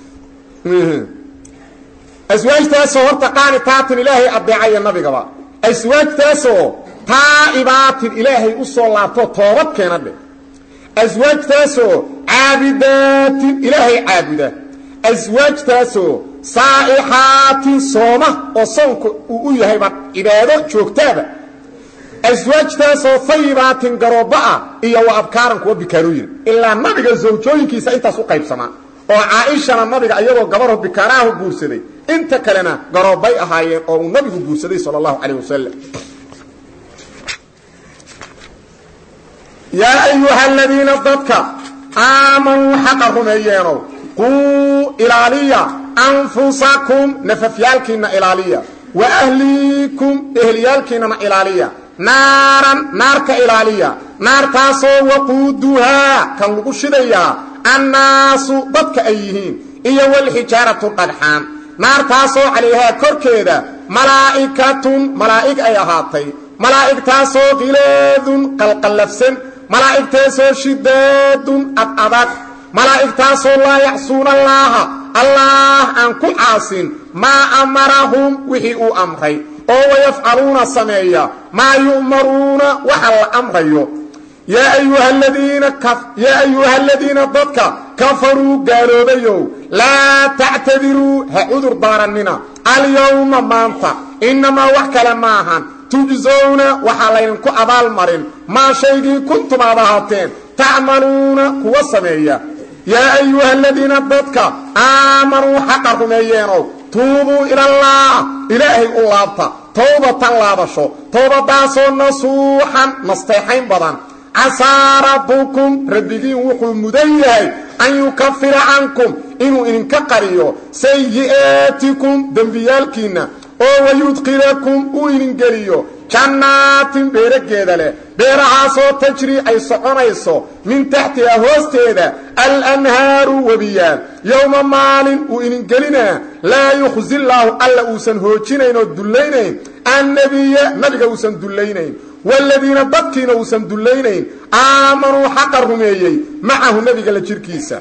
aswaajtaasoo horta qaanitaatin ilaahay addeecaya nabigaba aswaajtaasoo taa'ibaatin ilaahay u soo laabtoo toobad keena dheh aswaajtaasoo caabidaatin ilaahay caabuda aswaajtaasoo saa'ixaatin sooma oo soonka uu u yahayba cibaado joogtaaba aswaajtaasoo fayibaatin garooba ah iyo wa abkaaran kuwa bikaarooyin ilaa nabiga zawjooyinkiisa intaas u qaybsamaa oo caaishana nabiga iyagoo gabarho bikaaraahu guursaday inta kalena garoobay ahaayeen oo uu nabigu guursaday sala allahu calayh wasalam yaa ayuha aladiina dadka aamanuu xaqa rumeeyeenow quu ilaaliya anfusakum nafafyaalkiinna ilaaliya wa ahliikum ehliyaalkiinnana ilaaliya naaran naarka ilaaliya naartaasoo waquuduhaa kan lagu shidayaa annaasu dadka ay yihiin iyo walxijaaratu dhagxaan naartaasoo calayhaa korkeeda malaa'ikatun malaa'ig ay ahaatay malaa'igtaasoo khilaadun qalqallafsan malaa'igtaasoo shidaadun ad adag malaa'igtaasoo laa yacsuuna allaaha allaah aan ku caasin maa amarahum wixii uu amray oo wayafcaluuna sameeya maa yu'maruuna waxa la amrayo yaa ayuha aladiina dadka kafaruu gaaloobayow laa tactadiruu ha cudur daarannina alyowma maanta innamaa wax kale maahan tujsowna waxaa laydinku abaalmarin maa shaygii kuntum aad ahaateen tacmaluuna kuwa sameeya yaa ayuha aladiina dadka aamanuu xaqa rumeeyeenow tuubuu ilallaah ilaahay u laabta towbatan laabasho towbadaasoo nasuuxan nasteexayn badan casaa rabbukum rabbigiin wuxuu mudan yahay an yukafira cankum inuu idinka qariyo sayi'aatikum dembiyaalkiinna oo wayudkilakum uu idin geliyo jannaatin beerageeda leh beerahaasoo tajri ay soconayso min taxtiha hoosteeda alanhaaru webiyaal yowma maalin uu idin gelinaa laa yukhzi llaahu alla uusan hoojinayn oo dullaynayn annabiya nabiga uusan dullaynayn waaladiina dadkiina uusan dullaynayn aamanuu xaqa rumeeyey macahu nebiga la jirkiisa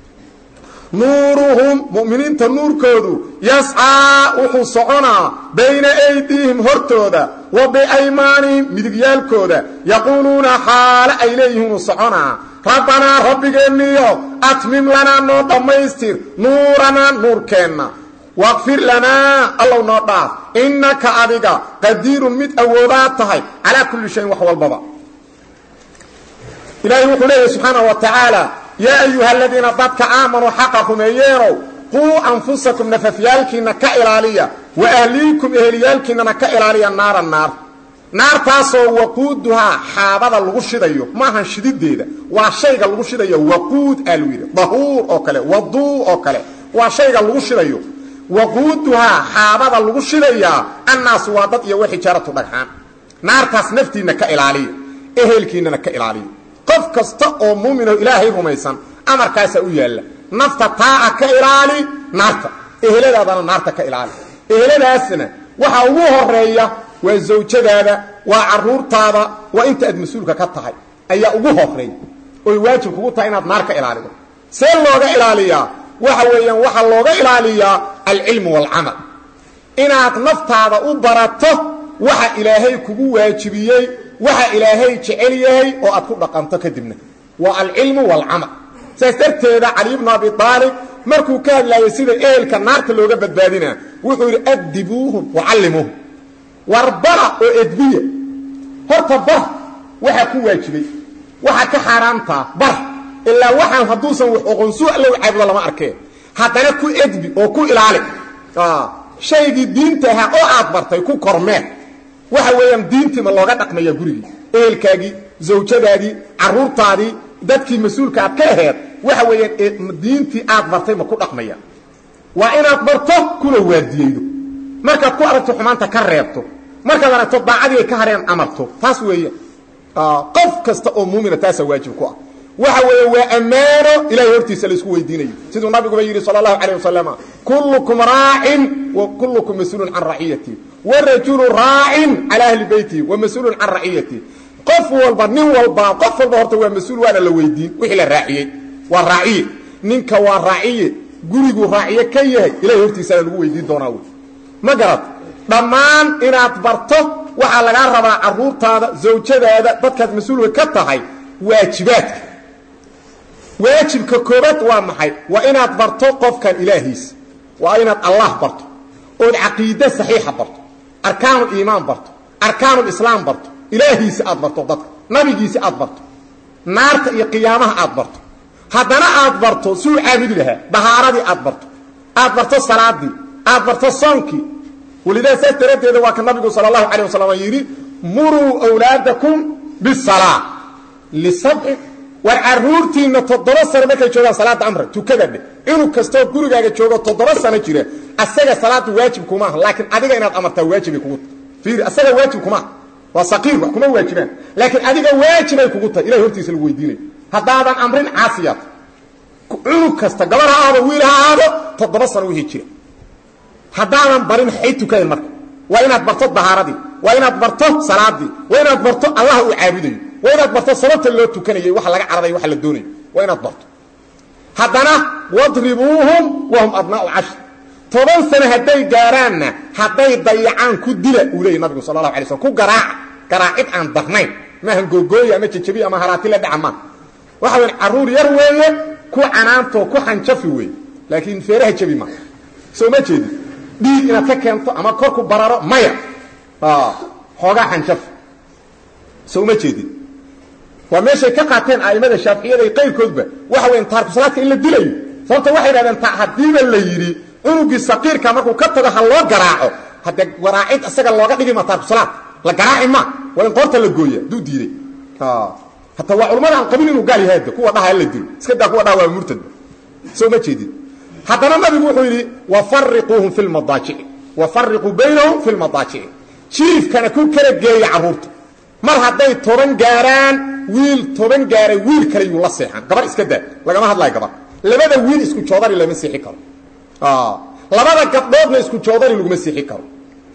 nuuruhum mu'miniinta nuurkoodu yascaa wuxuu soconaa bayna aydiihim hortooda wa biaymaanihim midigyaalkooda yaquuluuna xaale ay leeyihiinuu soconaa rabbanaa rabbigeenniyo atmim lanaa noo dhammaystir nuuranaa nuurkeenna waqfir lanaa allow noo dhaaf innaka adiga qadiirun mid awoodaad tahay calaa kulli shayin wax walbaba ilaahay wuxuu leeyahy subxaana wa tacaala yaa ayuha aladiina dadka aamanuu xaqa rumeeyeenow quu anfusakum nafafyaalkiinna ka ilaaliya wa ahliikum eheliyaalkiinnana ka ilaaliya naara naar naartaasoo waquuduhaa xaabada lagu shidayo maahan shidideeda waa shayga lagu shidayo waquud aa lagu yidhi dahuur oo kale waduu oo kale waa shayga lagu shidayo waquuduhaa xaabada lagu shidayaa annaasu waa dad iyo waxijaaratu dhagxaan naartaas naftiinna ka ilaaliya ehelkiinnana ka ilaaliya qof kasta oo muuminoo ilaahay rumaysan amarkaasaa u yaalla nafta taaca ka ilaali naarta eheladaadana naarta ka ilaali eheladaasna waxa ugu horeeya waa zawjadaada waa caruurtaada waa inta aad mas-uulka ka tahay ayaa ugu horeey oy waajib kugu tahay inaad naar ka ilaalido see looga ilaaliyaa waxa weeyaan waxaa looga ilaaliyaa alcilmu waalcamal inaad naftaada u barato waxa ilaahay kugu waajibiyey waxa ilaahay jecel yahay oo aad ku dhaqanto kadibna waa alcilmu waalcamal saas darteeda cali bnu abi aalib markuu ka hadlaayay sida ehelka naarta looga badbaadinaa wuxuu yidhi addibuuhum wacallimuuhum war bara oo edbiya horta bar waxaa ku waajibay waxa ka xaaraamtaa bar ilaa waxaan hadduusan wax oqonsu allow caabudo lama arkeen haddana ku edbi oo ku ilaali shaygii diinta ahaa oo aad bartay ku kormeen waxa weeyaan diintii ma looga dhaqmaya gurigii ehelkaagii zawjadaadii caruurtaadii dadkii mas-uulka aad ka aheed waxa weeyaan diintii aad bartay ma ku dhaqmaya waa inaad barto kuna waadiyeydo markaad ku aragto xumaanta ka reebto markaad aragto daacadii ay ka hareen amarto taas weeye qof kasta oo muumina taasaa waajib ku ah waxa weeye waa ammaano ilahay hortiisa laisku weydiinayo siduu nabiguba yidhi sala allahu calayh wasalam kullukum raacin wa kullukum mas-uulun can raciyati warajulu raacin cala ahli beyti wa mas-uulun can raciyati qof walba nin walba qof walba horta waa mas-uul waana la weydiin wixii la raaciyey waa raaciye ninka waa raaciye guriguu raaciye ka yahay ilahay hortiisana lagu weydiin doonaa wy ma garad dhammaan inaad barto waxaa lagaa rabaa caruurtaada zawjadaada dadkaad mas-uulka ka tahay waajibaadka waajibka koobaad waa maxay waa inaad barto qofkan ilaahiisa waa inaad allah barto ood caqiide saxiixa barto arkaanul iimaan barto arkaanul islaam barto ilaahiisa aad barto dadka nabigiisa aad barto naarta iyo qiyaamaha aad barto haddana aad barto suu caabudi lahaa dahaaradii aad barto aad barto salaadii aad barto soonkii walidaa saas daraaddeeda waa ka nabigu sala allahu calayh wasalam yidhi muruu awlaadakum bisalaa lisabcin war caruurtiinna toddoba sano markay joogaan salaada amra tukada dheh inuu kastoo gurigaaga joogo toddoba sano jira asaga salaada waajib kumaaha laakiin adiga inaad amartaa waajibay kugu tahay fiiri asaga waajib kumaaha waa saqiir wax kuma waajibaan laakiin adiga waajibay kugu tahay ilahay hortiisa lagu weydiinayo haddaadan amrin caasiyaad cunug kasta gabar ha aado wiil ha aado toddoba sano wixii jira haddaadan barin xay tukadan marka waa inaad barto dahaaradii waa inaad barto salaadii waa inaad barto allah uu caabudayo waa inaad barto sababta loo tukanayay waxa laga cararayo waxa la doonayo waa inaad barto haddana wadribuuhum wahum abnaau cashir toban sano hadday gaaraanna hadday dayacaan ku dila uu leeyay nabigu sala allahu alay slm ku garaaca garaacid aan darnayn maahan googooya ama jejabi ama haraati la dhaca maaha waxa weyn carruur yar weeye ku canaantoo ku xanjafi weeye laakiin feeraha jabi maaha soo ma jeedi dhiig inaad ka keento ama korku bararo maya xoogaa xanjafi soo ma jeedin waa meeshay ka qaateen a'immada shaaficiyada iyo qayrkoodba waxa weyn taarkusalaadka in la dilayo sababta waxay yidhahdeen ta haddiiba la yidhi cunugii saqiirka markuu ka tago ha loo garaaco haddee garaacid isaga looga dhigi ma taarkusalaad la garaaci ma waa in qoorta la gooya hadduu diiday hataa waa culamada aan qabin inuu gaal yahay hadda kuwa dhaha la dilo iska daa kuwa dhaha waa murtadba soo ma jeedin haddana nabigu wuxuu yidhi wafariquuhum fi lmadaajici wafariquu baynahum fi lmadaajici jiifkana ku kala geeya carruurta mar hadday toban gaaraan wiil toban gaaray wiil kale yuu la seexan gabar iska daa lagama hadlayo gabar labada wiil isku joodari lama seexi karo labada gabdhoodna isku joodari laguma seexi karo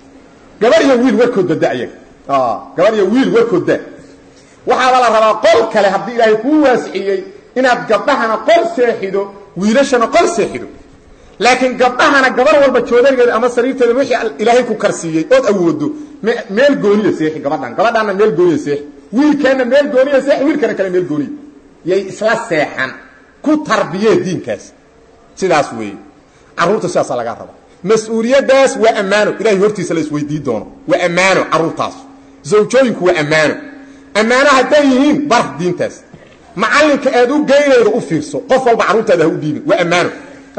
gabar iyo wiil warkoodba da ayaga gabar iyo wiil warkood da waxaaba la rabaa qol kale haddii ilaahay kuu waasiciyey inaad gabdhahana qol seexido wiilashana qol seexido laakiin gabdhahana gabar walba joodarigeeda ama sariirteeda wixii ilaahay ku karsiiyey ood awoodo meel gooniya seexi gabadhan gabadhaanna meel gooniya seexi wiilkaana meel gooniya seexi wiilkana kale meel gooniya yay isla seexan ku tarbiyee diinkaas sidaas weeye carruurta sidaasaa lagaa rabaa mas-uuliyaddaas waa ammaano ilahay hortiisa la isweydii doono waa ammaano carruurtaas zawjooyinku waa ammaano ammaano hadday yihiin bar diintaas macallinka aad u geynaydo u fiirso qof walba carruurtaada ha u dhiibin waa ammaano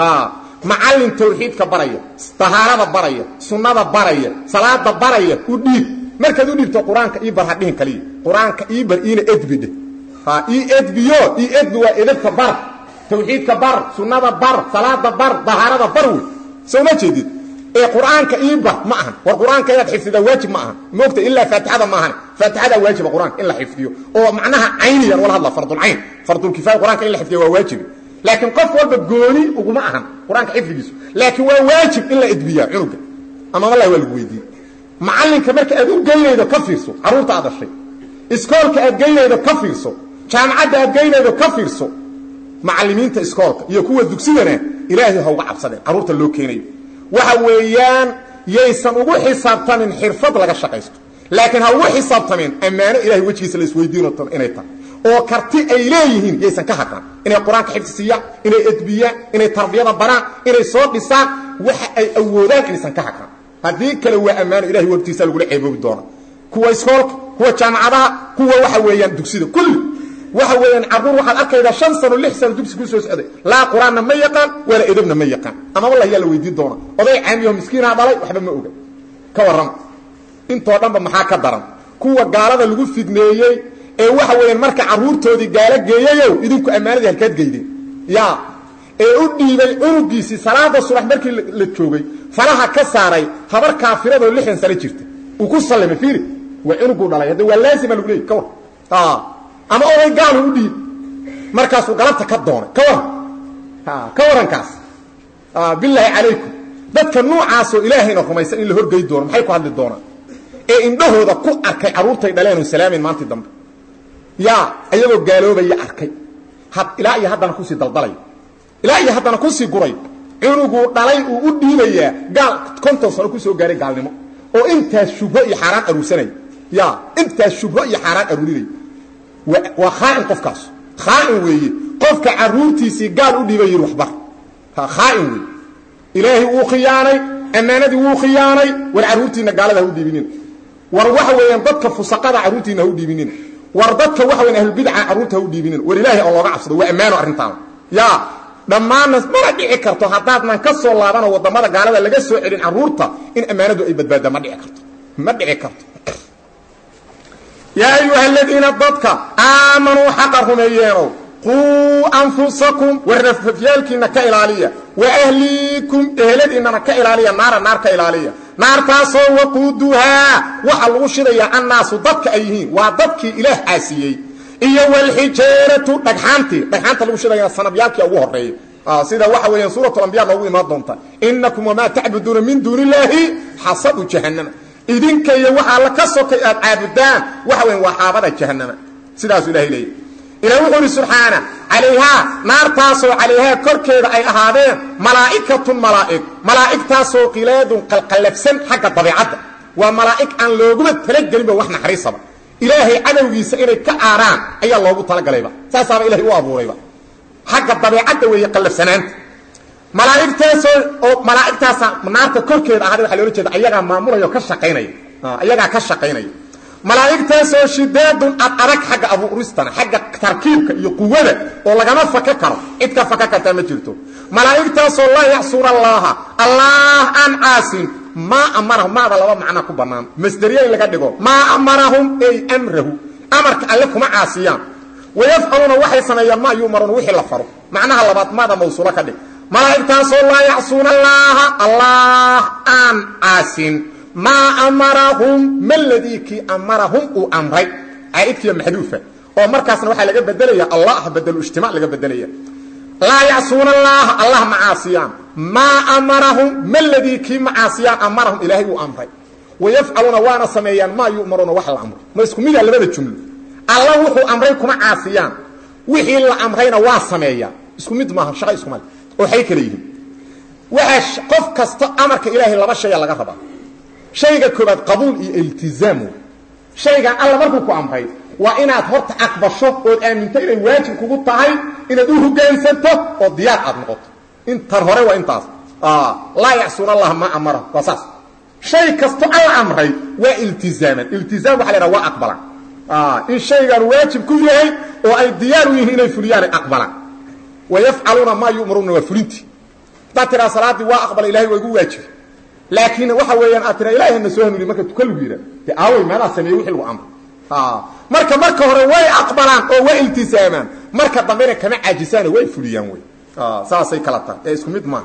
macallin tawxiidka baraya tahaarada baraya sunnada baraya salaada baraya u dhiib markaad u dhiibto qur-aanka ii bar ha dhihin kaliya qur-aanka ii bar iina edbi dheh ii edbiyo ii edbi waa edabka bar tawxiidka bar sunnada bar salaada bar dahaarada bar wey soo ma jeedid ee qur-aanka ii bar ma ahan war qur-aanka inaad xifdidaa waajib ma ahan moogta ilaa faatixada ma ahan faatixadaa waajiba qur-aanka in la xifdiyo oo macnaha cayniyan wala hadla fardulcayn fardulkifaaya qur-aanka in la xifdiyo waa waajibi laakiin qof walba gooni uguma ahan qur-aanka xifdigiisu laakiin waa waajib in la edbiyaa cunuga amama lah waa lagu weydiiye macallinka marka aad u geynaydo ka fiirso carruurta aad dhashay iskoolka aad geynaydo ka fiirso jaamacadda aad geynaydo ka fiirso macallimiinta iskoolka iyo kuwa dugsidana ilaahay ha uga cabsadeen carruurta loo keenayo waxa weeyaan yaysan ugu xisaabtamin xirfad laga shaqaysto laakiin ha ugu xisaabtamin ammaano ilahay wejigiisa la isweydiino inay tahay oo karti ay leeyihiin yaysan ka haqan inay qur-aanka xifdisiiyaan inay edbiyaan inay tarbiyada baraan inay soo dhisaan waxa ay awoodaan inaysan ka haqan haddii kale waa ammaano ilahay wagtiisa lagula ceeboobi doona kuwa iskoolka kuwa jaamacadaha kuwa waxa weeyaan dugsida kulli waxa weeyaan carruur waxaad arkaydaa shan sano lix sano dugsi ku soo socday laa qur-aanna ma yaqaan wala edabna ma yaqaan amaba lah yaa la weydiin doona oday caamiyaho miskiinaa dhalay waxba ma oga ka warrama intoo dhanba maxaa ka daran kuwa gaalada lagu fidneeyey ee waxa weeyaan marka carruurtoodii gaalo geeyayow idinku ammaanadii halkaad geydeen ya ee u dhiibay cunugiisii salaada subax markii la joogay faraha ka saaray habar kaafiradoo lixdan sano jirta uu ku sallimay fiiri waa cunuguu dhalay hadda waa laazima lagu leeyay ka war ama oday gaalu u dhiib markaasuu galabta ka doonay ka waran ka warankaas bilaahi calaykum dadka noocaasoo ilaahayna rumaysan in la horgey doono maxay ku hadli doonaan ee indhahooda ku arkay carruurtay dhaleen oo salaamin maantii dambe yaa ayagoo gaaloobaya arkay ilaa iyo haddana kusii daldalay ilaa iyo haddana kusii guray cunuguu dhalay uu u dhiibayaa gaal konton sano kusoo gaaray gaalnimo oo intaas shubho iyo xaaraan aruursanaya ya intaas shubho iyo xaaraan aruurinaya waa khaain qofkaas khaain weeye qofka caruurtiisii gaal u dhiibay yidhi waxbar khaain weeye ilaahay wuu khiyaanay ammaanadii wuu khiyaanay war carruurtiinna gaalada ha u dhiibinina war waxa weeyaan dadka fusaqada carruurtiinna ha u dhiibinina war dadka waxa weyan ahlulbidca carruurta ha u dhiibinina war ilaahay oo looga cabsado waa ammaano arrintaana ya dhammaanna mana dhici karto haddaadnan ka soo laabanoo waddamada gaalada laga soo celin carruurta in ammaanadu ay badbaadda ma dhici karto ma dhici karto yaa ayuha aladiina dadka aamanuu xaqa rumeeyeenow quu anfusakum war nafafyaalkiinna ka ilaaliya wa ahliikum eheladiinnana ka ilaaliya naara naar ka ilaaliya naartaasoo waquuduhaa waxa lagu shidayaa annaasu dadka ay yihiin waa dadkii ilaah caasiyey iyo wlxijaaratu dhagxaantii dhagxaanta lagu shidayana sanabyaalkii ugu horeeya sida waxa weeyaan suuratu ambiya noogu imaan doonta inakum wamaa tacbuduuna min duuni illaahi xasabu jahannama idinka iyo waxaa la ka sokay aad caabudaan waxa weyan waa xaabada jahannama sidaasuu ilahay leeyahy ilah wuxuu ihi subxaana calayhaa naartaasoo calayhaa korkeeda ay ahaadeen malaa'ikatun malaa'ig malaa'igtaasoo qilaadun qalqallabsan xagga dabeicadda waa malaa'ig aan looguma talagelinba wax naxariisaba ilaahay cadowgiisa inay ka aaraan ayaa loogu talagalayba saasaaba ilahay u abuurayba xagga dabeicadda weeye qallafsanaanta malaaigtaasoo oo malaa'igtaasa naarta korkeeda ahada waxa loola jeeda ayagaa maamulaya oo ka shaqaynaya ayagaa ka shaqaynaya malaa'igtaasoo shidaadun ad adag xagga abuuristana xagga tarkiibka iyo quwada oo lagama faka karo cid ka faka kartaa ma jirto malaa'igtaasoo laa yacsuuna allaha allah aan caasin maa amarahum maada laba macna ku bannaan masderiya in laga dhigo maa amarahum ey amrahu amarka alle kuma caasiyaan wayafcaluuna waxay sameeyaan maa yu'maruuna wixii la faro macnaha labaad maada mawsuulo ka dhig malaa'igtaasoo laa yacsuuna allaaha allah aan caasin maa amarahum maladii kii amarahum uu amray caaidkiiya maxduufa oo markaasna waxaa laga bedelaya allah bedelu ijtimac laga bedelaya laa yacsuuna allaaha allah ma caasiyaan maa amarahum maladii kii ma caasiyaan amarahum ilaahay uu amray wayafcaluuna waana sameeyaan maa yu'maruuna wax la amro ma isku mida labada jumlo alla wuxuu amray kuma caasiyaan wixii la amrayna waa sameeyaa isku mid maaha shaqa iskumale oo waxay kale yihiin waxaa qof kasta amarka ilaahay laba shaya laga rabaa shayga koobaad qabuul iyo iltizaam wey shaygan alla markuu ku amray waa inaad horta aqbasho ood aaminto inay waajib kugu tahay inaad u hogaansanto oo diyaar aad noqoto intan hore waa intaas laa yacsuuna allah ma amara waa saas shay kasto alla amray waa iltizaaman iltizaam waxa la yhaha waa aqbalan in shaygan waajib ku yahay oo ay diyaar u yihiin inay fuliyaanay aqbalaan wayafcaluuna maa yu'maruuna waa fulintii haddaad tiraa salaaddii waa aqbala ilahay waa igu waajibay laakiin waxa weeyaan aad tira ilahay hana soo hanuuniy marka tuka lagu yidhah dee aawey meelaa sameeyey wixii lagu amray marka marka hore way aqbalaan oo way iltisaamaan marka dambena kama caajisaano way fuliyaan wey saasay kala tahay ee isku mid maaha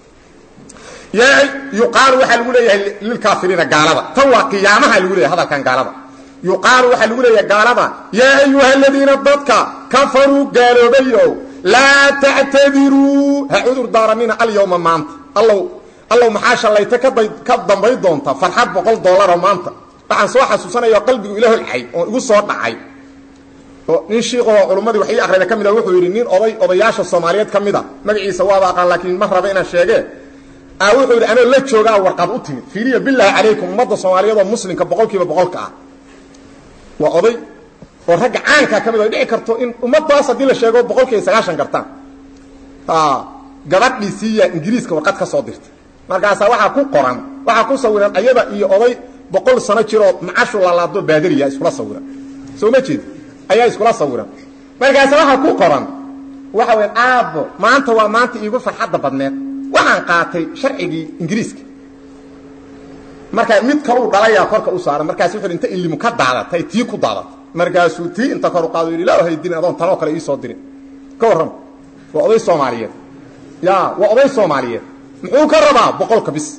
yuqaalu waxaa lagu leeyahay lilkaafiriina gaalada tan waa qiyaamaha lagu leeyahay hadalkan gaalada yuqaalu waxaa lagu leeyahay gaalada yaa ayuha aladiina dadka kafaruu gaaloobayow laa tactadiruu ha cudur daaranina alyawma maanta allow allow maxaa shallayta ka dambay doonta farxad boqol dollaroo maanta waxaan soo xasuusanaya qalbigu ila holcay oo igu soo dhacay oo nin shiiqoo culummadii wax ii akrida ka mid a wuxuu yidhi nin oday odayaasha soomaaliyeed ka mid a magaciisa waaba aqaan laakiin ma raba inaan sheegee a wuxuu yidhi anoo la joogaa warqad u timid fiiriya bilaahi calaykum ummadda soomaaliyeed oo muslimka boqol kiiba boqolka ah waa oday oo ragga caankaa ka mid o dhici karto in ummaddaas haddii la sheego boqol kiiba sagaashan kartaan gabadhii siiya ingiriiska warqad ka soo dirtay markaasaa waxaa ku qoran waxaa ku sawiran ayada iyo oday boqol sano jiroo macashu lalaado baadariya iskula sawiran soo ma jeed ayaa iskula sawiran markaase waxaa ku qoran waxa weya aabbo maanta waa maanta iigu farxadda badneed waxaan qaatay sharcigii ingiriiska markaa mid kaluu dhalayaa korka u saaran markaasu wuxu inta ilimu ka daadatay tii ku daadatay markaasuu tii inta kor u qaado yidhi ilaa hay dirin adoon tanoo kale iisoo dirin ka warram waa oday soomaaliyeed ya waa oday soomaaliyeed muxuu ka rabaa boqolka bis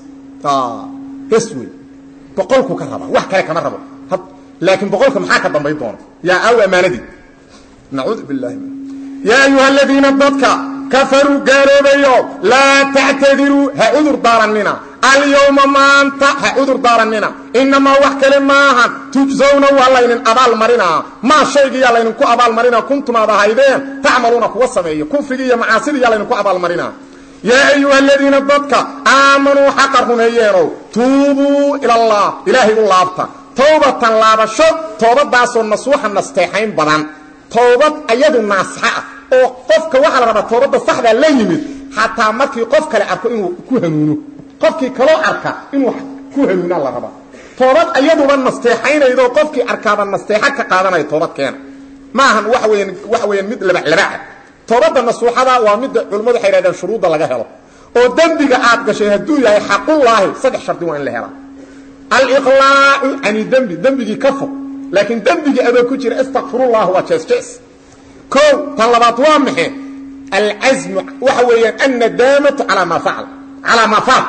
bes wey boqolku ka raba wax kale kama rabo laakiin boqolka maxaa ka dambayn doona yaa aw ammaanadii nacuudu billahi yaa ayuha aladiina dadka kafaruu gaaloobayo laa tactadiruu ha cudur daarannina alyowma maanta ha cudur daarannina inamaa wax kale maahan tujsawna waa laynin abaalmarinaa maa shaygiyaa laydinku abaalmarinaa kuntum aad ahaydeen tacmaluuna kuwa sameeya kufrigii iyo macaasidiiyaa laydinku abaalmarinaa yaa ayuha aladiina dadka aamanuu xaqa rumeeyeenow tuubuu ilallah ilaahay u laabta towbatan laabasho toobadaasoo nasuuxa nasteexayn badan toobad ayadu naasxa ah oo qofka waxaa la rabaa toobadda saxdaa la yimid xataa markii qof kale arko inuu ku hanuuno qofkii kaloo arka inuu ku hanuunaa la rabaa toobad ayaduba nasteexaynaydo qofkii arkaaba nasteexa ka qaadanaya toobad keena ma ahan waxa weyan waxa weeyaan mid labaclabaca toobadda nasuuxada waa midda culimmadu waxay yidhahdeen shuruudda laga helo oo dembiga aad gashay hadduu yahay xaqullaahi saddex shardi waa in la helaa aliqlaacu cani dembi dembigii ka fog laakiin dembigii adoo ku jira istakfirullah waa jees jees o tan labaad waa maxe alcasmu waxa weeyaan annadaamatu alaa maa facal alaa maa faat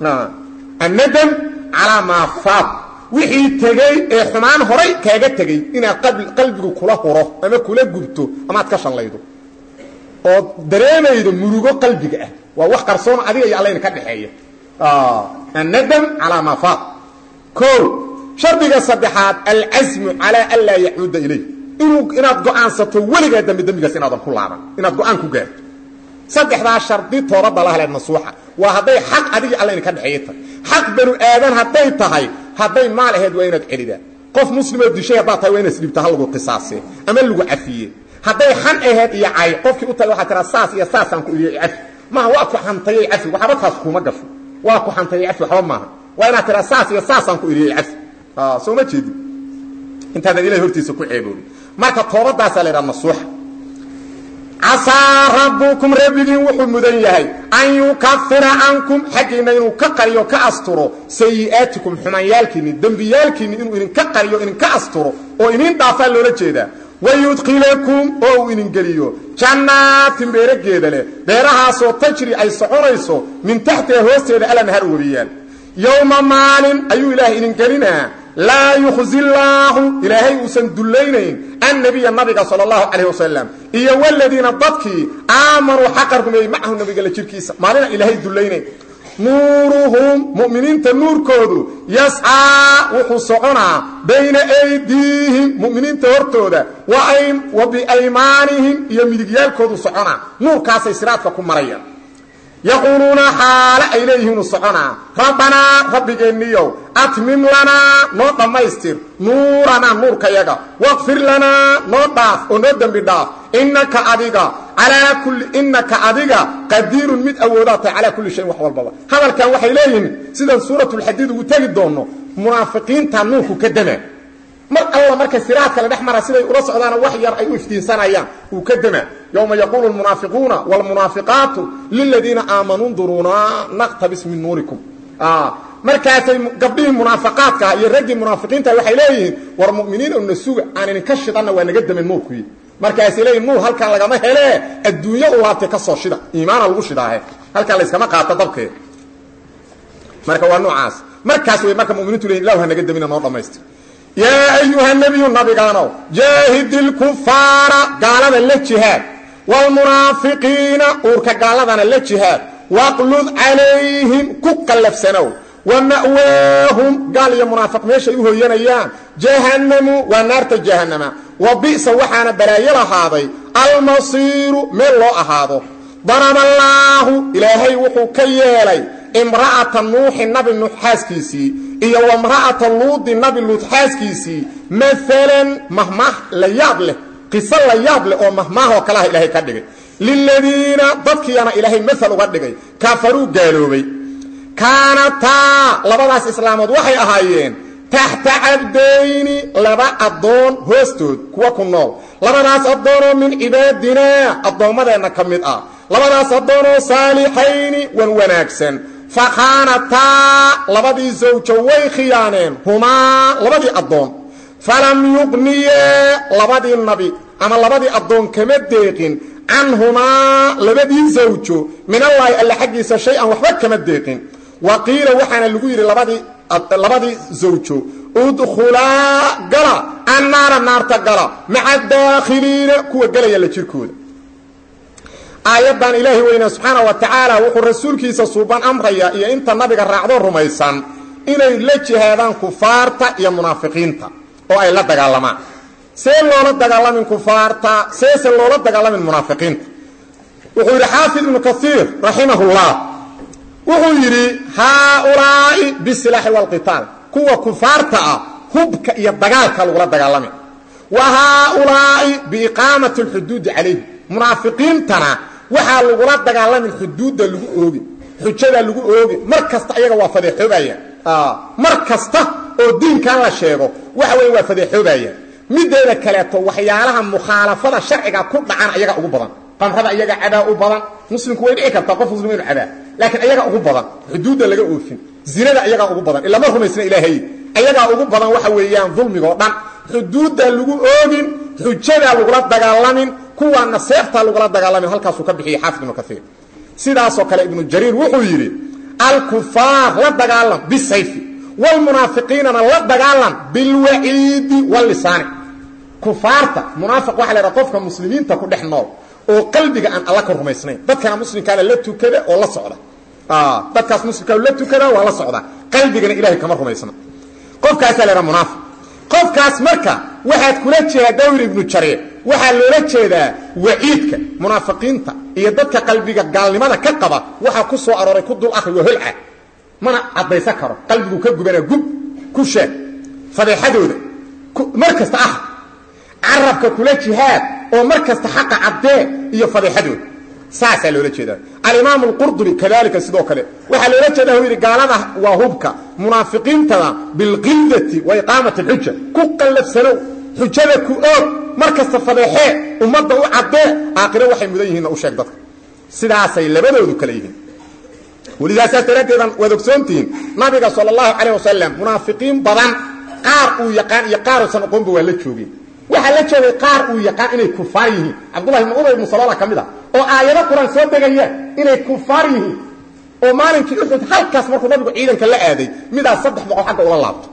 annadam calaa maa faat wixii tegey ee xumaan horay kaaga tegey inaad qalbigu kula huro ama kula gubto amaad ka shallaydo oo dareemaydo murugo qalbiga ah waa wax qarsoon adiga iyo allayna ka dhexeeya annadam calaa maa faat o shardiga saddexaad alcasmu calaa an laa yacuuda ilayh inuu inaad go'aansato weligaa dambi dembigaas inaadan ku laaban inaad go'aan ku gaarto saddexdaa shardi toobadda la haleed nasuuxa waa hadday xaq adigii allayna ka dhexeeya tahay xaq banu aadan hadday tahay hadday maal ahayd waa inaad celidaa qof muslimoo dishay haddaad tahay waa inaad isdhibta ha lagu qisaase ama lagu cafiye hadday xan ahayd iyo cay qofkii u tahay waxaa tiraa saas iyo saasaan ku iriye cafi maaha waa ku xantayay cafi waxba taas kuuma gasho waa ku xantayay cafi waxba maaha waa inaad tiraa saas iyo saasaan ku iriyey cafi soo ma jeedin intaadan ilahay hortiisa ku ceeboobin marka toobadaasaa la ydhaha nasuuxa casaa rabbukum rabbigiin wuxuu mudan yahay an yukafira cankum xaggiinna inuu ka qariyo ka asturo sayi'aatikum xumaanyaalkiinni dembiyaalkiinni inuu idinka qariyo idinka asturo oo idin dhaafaa loola jeedaa wayudkilakum oo uu idin geliyo jannaatin beerageeda leh beerahaasoo tajri ay soconayso min taxtiha hoosteeda alanhar webiyaan yowma maalin ayuu ilaahay idin gelinaa laa yukhzi llaahu ilaahay uusan dullaynayn annabiya nabiga sala allahu calayh wasalam iyo waladiina dadkii aamanuu xaqa rumeeyey macahu nabiga la jirkiisa maalina ilaahay dullaynayn nuuruhum mu'miniinta nuurkoodu yascaa wuxuu soconaa bayna aydiihim mu'miniinta hortooda wa biaymaanihim iyo midigyaalkoodu soconaa nuurkaasay siraadka ku marayaan yaquuluuna xaale ay leeyihiinu soconaa rabbanaa rabbigeenniyow atmim lanaa noo dhammaystir nuuranaa nuurkayaga waqfir lanaa noo dhaaf oo noo dembi dhaaf innaka adiga calaa kulli innaka adiga qadiirun mid awoodaa tahay calaa kulli shayin wax walbaba hadalkan waxay leeyihiin sidaan suuratulxadiid ugu tegi doonno munaafiqiinta nuurku ka dama mar alla marka siraadka la dhex mara siday ula socdaana wax yar ay u iftiinsanayaan uu ka dama yowma yaquulu lmunaafiquuna wlmunaafiqaatu liladiina aamanuu nduruuna naqtabis min nuurikum markaasay gabdhihii munaafiqaadkaah iyo raggii munaafiqiinta waxay leeyihiin war mu'miniin una suga aan idinka shidanna waa naga damen nuurkuyi markaasay leeyihin nuur halkan lagama helee adduunyo u laabtay ka soo shida iimaana lagu shidaahe halkan layskama qaato dabkeed marka waa noocaas markaas way marka muminiintu leeyihin ilahu ha naga damina noo dhammaystir yaa ayuha nebiyu nabigaanow jaahid ilkufaara gaalada la jihaad waalmunaafiqiina uurka gaaladana la jihaad waqlud calayhim ku qallafsanow wa ma'waahum gaal iyo munaafiq meeshay u hoyanayaan jahannamu waa naarta jahannama wa bi'sa waxaana balaayo lahaaday almasiiru meel loo ahaado daraballaahu ilaahay wuxuu ka yeelay imra'ata nuuxi nabi nuux xaaskiisii iyo wamra'ata luudi nabi luud xaaskiisii maalan mahmaah la yaab leh qiso la yaab leh oo mahmaahoo kalaha ilaahay ka dhigay liladiina dadkiiyana ilaahay maal uga dhigay kafaruu gaaloobay kaanataa labadaas islaamood waxay ahaayeen taxta cabdayni laba addoon hoostood kuwa ku nool labadaas addoonoo min cibaadinaa addoommadeenna ka mid ah labadaas addoonoo saalixayni wan wanaagsan fakhaanataa labadii sawjo way khiyaaneen humaa labadii addoon falam yuqniyaa labadii nabi ama labadii addoon kama deeqin canhumaa labadii zawjo minallaahi alle xaggiisa shay-an waxba kama deeqin wa qiila waxaana lagu yidhi labadii labadii zawjo udkhulaa gala annaara naarta gala maca daakhiliina kuwa gelaya la jirkooda aayaddan ilaahi weyne subxaana wa tacaala wuxuu rasuulkiisa suuban amraya iyo inta nabiga raacdo rumaysan inay la jihaadaan kufaarta iyo munaafiqiinta oo ay la dagaalamaan see loola dagaalamin kufaarta seese loola dagaalamin munaafiqiinta wuxuu yidhi xaafid ibnu kaiir raximahullah wuxuu yidhi haaulaa'i bisilaaxi waalqitaal kuwa kufaarta ah hubka iyo dagaalka lagula dagaalami wa haaulaa'i biiqaamati alxuduudi calayhi munaafiqiintana waxaa lagula dagaalamin xuduudda lagu oogi xujadaa lagu oogi mar kasta ayaga waa fadeexoobaya mar kasta oo diinkan la sheego waxa weeye waa fadeexoobaya mideeda kaleeto waxyaalaha mukhaalafada sharciga ku dhacan ayaga ugu badan qamrada iyaga cadaa u badan muslimku way dhici kartaa qof muslim inu cadaa laakiin ayaga ugu badan xuduudda laga oofin zinada ayagaa ugu badan ilama rumaysna ilaahay ayagaa ugu badan waxa weeyaan dulmigoo dhan xuduudda lagu oogin xujadaa lagula dagaalamin kuwaana seeftaa lagula dagaalamin halkaasuu ka bixiyey xaafid ibnu kaiir sidaasoo kale ibnu jariir wuxuu yidhi alkufaar la dagaalam bisayfi wlmunaafiqiinana la dagaalam bilwaciidi walisaani kufaarta munaafiq waxa la ydhaha qofka muslimiinta ku dhex nool oo qalbiga aan alla ka rumaysnayn dadkana muslimkaana la tukada oo la socda dadkaas muslimkaa la tukada waa la socda qalbigana ilahay kama rumaysna qofkaasaa la ydhaha munaafiq qofkaas marka waxaad kula jeedaa dawr ibnu jariir waxaa loola jeedaa waciidka munaafiqiinta iyo dadka qalbiga gaalnimada ka qaba waxaa ku soo arooray ku dul akri waa holca mana caddaysan karo qalbigu ka gubana gub ku sheeg fadeexadooda mar kasta ah carabka kula jihaad oo mar kasta xaqa caddee iyo fadeexadooda saasaa loola jeedaa alimaam alqurdubi kadalika sidoo kale waxaa loola jeedaa u yidhi gaalada waa hubka munaafiqiintada bilqildati wa iqaamati alxuja ku qallafsanow xujada ku oog mar kasta fadeexee ummadda u caddee aakhiro waxay mudan yihiinna u sheeg dadka sidaasay labadoodu kale yihiin welidasaas daraaddeedan waad ogsoontihiin nabiga sal allahu calayh wasalam munaafiqiin badan qaar uu yaqaan iyo qaaruusan aqoonba waa la joogeen waxaa la joogay qaar uu yaqaan inay kufaar yihiin cabdullahi ibn umar ibnu salola ka mid a oo aayado qur-aan soo degayaan inay kufaar yihiin oo maalinkii uxud halkaas markuu nabigu ciidanka la aaday midaas saddex boqol xagga ula laabto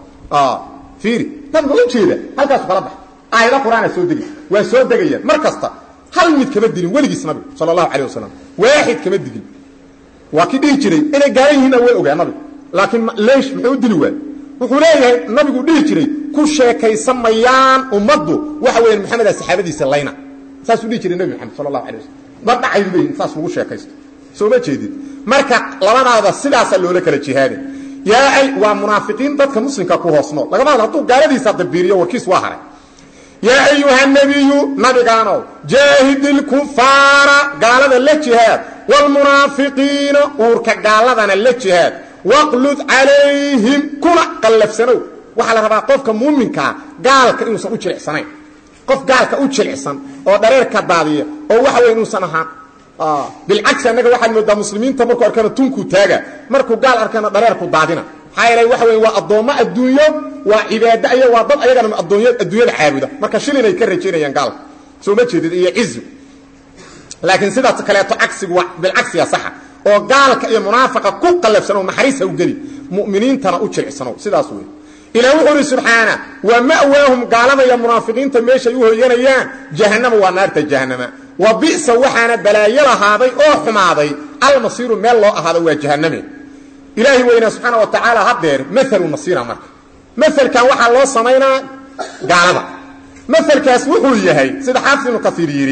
fiiri nabigu u jeeda halkaasu kala bax aayado qur-aana soo degay waa soo degayaan mar kasta hal mid kama dilin weligiis nabigu sala allahu calayh wasalam waaxid kama digin waa kii dhihi jiray inay gaalan yihiinna way ogaa nabigu laakiin leesh muxuu u dili waay wuxuu leeyahay nabigu dhihi jiray ku sheekaysan mayaan ummaddu waxa weeyaan maxameda saxaabadiisa layna saasuu dhihi jiray nebi maxamed sala allahu alay wasalam ma dhacaydu leeyihin saas lagu sheekaysto soo ma jeedid marka labadaada sidaasaa loola kala jihaaday yaa ay waa munaafiqiin dadka muslimka ku hoos nool lagama hadlo hadduu gaaladiisa dabiiriyo warkiis waa haray yaa ayuha nabiyu nabigaanow jaahid ilkufaara gaalada la jihaad wlmunaafiqiina uurka gaaladana la jihaad waqlud calayhim kuna qallafsanow waxaa la rabaa qofka muuminkaa gaalka inuusan u jilicsanayn qof gaalka u jilicsan oo dhareerka daadiya oo waxa wey inuusan ahaan bilcagsi annaga waxaad moodaa muslimiinta markuu arkana tunkuu taaga markuu gaal arkana dhareerku daadina maxaa yeelay waxa wey waa addoommo adduunyo waa cibaado aya waa dad ayagana adduunyada caabuda marka shilinay ka rajaynayaan gaalka soo ma jeedid iyo cizu laakiin sidaas kaleeto cagsigu waa bilcagsiga saxa oo gaalka iyo munaafiqa ku qallafsano naxariis ha u geli mu'miniintana u jilicsano sidaas wey ilaah wuxuu uhi subxaana wa ma'waahum gaalada iyo munaafiqiinta meeshay u hoyanayaan jahannama waa naarta jahannama wa bi'sa waxaana balaayo lahaaday oo xumaaday almasiiru meel loo ahaado waa jahanname ilaahi weynaa subxaana wa tacaala haddeer maalu masiira marka maalkan waxaa loo samaynaa gaalada maalkaas wuxuu yahay sida xaafid ibnu kasiir yidhi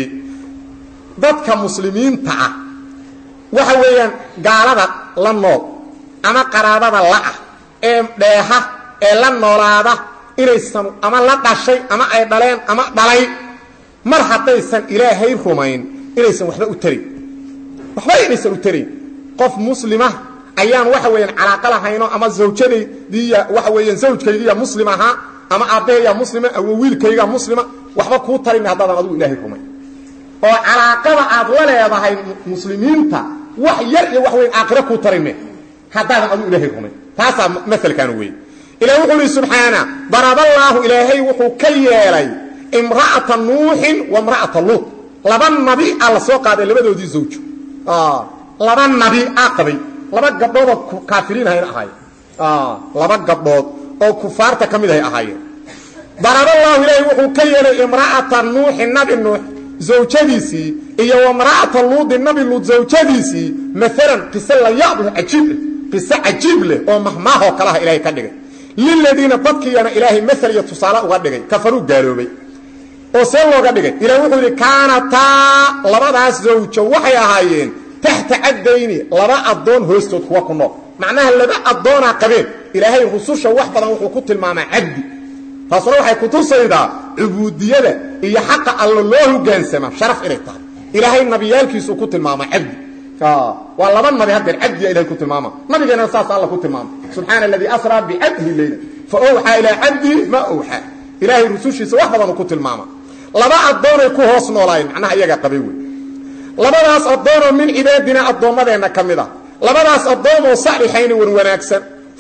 dadka muslimiinta ah waxa weeyaan gaalada la nool ama qaraabada la'ah ee dheeha ee la noolaada inaysan ama la dhashay ama ay dhaleen ama dhalay mar haddaysan ilaahay rumayn inaysan waxba u tarin waxba inaysan u tarin qof muslima ayaan waxa weeyaan calaaqa lahayno ama zawjadaydiiya waxa weeyaan zawjkaygiiya muslim ahaa ama aabbahayyaa muslima ama wiilkaygaa muslima waxba kuu tarin haddaadan adugu ilaahay rumayn oo calaaqada aad la leedahay muslimiinta wax yar iyo wax weyn aakhiro kuu tarime haddaadan adugu ilaahay rumayn taasaa maalkaanu wey ilah wuxuu ihi subxaana daraballaahu ilaahay wuxuu ka yeelay imra'ata nuuxin wa imra'ata luut laba nabi a la soo qaaday labadoodii zawjo laba nabi a qabay laba gabdhood oo kaafiriin ahayn ahaayeen laba gabdhood oo kufaarta ka mid ahay ahaayeen daraballaahu ilaahay wuxuu ka yeelay imra'ata nuuxi nabi nuux zawjadiisii iyo wamra'ata luudi nabi luud zawjadiisii maalan qise la yaab leh cajiib leh qise cajiib leh oo mahmaahoo kalaha ilaahay ka dhigay liladiina dadkiiyana ilaahay maal iyo tusaale uga dhigay kafaruu gaaloobay oo see looga dhigay ilaah wuxuu yidhi kaanataa labadaas zawjo waxay ahaayeen taxta cabdayni laba addoon hoostood kuwa ku nool macnaha laba addoonaa qabeen ilaahay rususha wax badan wuxuu ku tilmaamaa cabdi taasuna waxay kutusaydaa cubuudiyada iyo xaqa allo loo hogaansama sharaf inay tahay ilaahay nabiyaalkiisuu ku tilmaamaa cabdi waa laba nabi haddeer cabdiya ilahay ku tilmaama nabigeena saas alla ku tilmaama subxaana aladii asraa bicabdihi leyla fa owxaa ilaa cabdihi ma owxaa ilaahay rusushiisa wax badanuu ku tilmaama laba addoonay ku hoos noolaayeen macnaha iyagaa qabay wey labadaas addoonoo min cibaadina addoommadeenna ka mid a labadaas addoomoo salixayni wan wanaagsan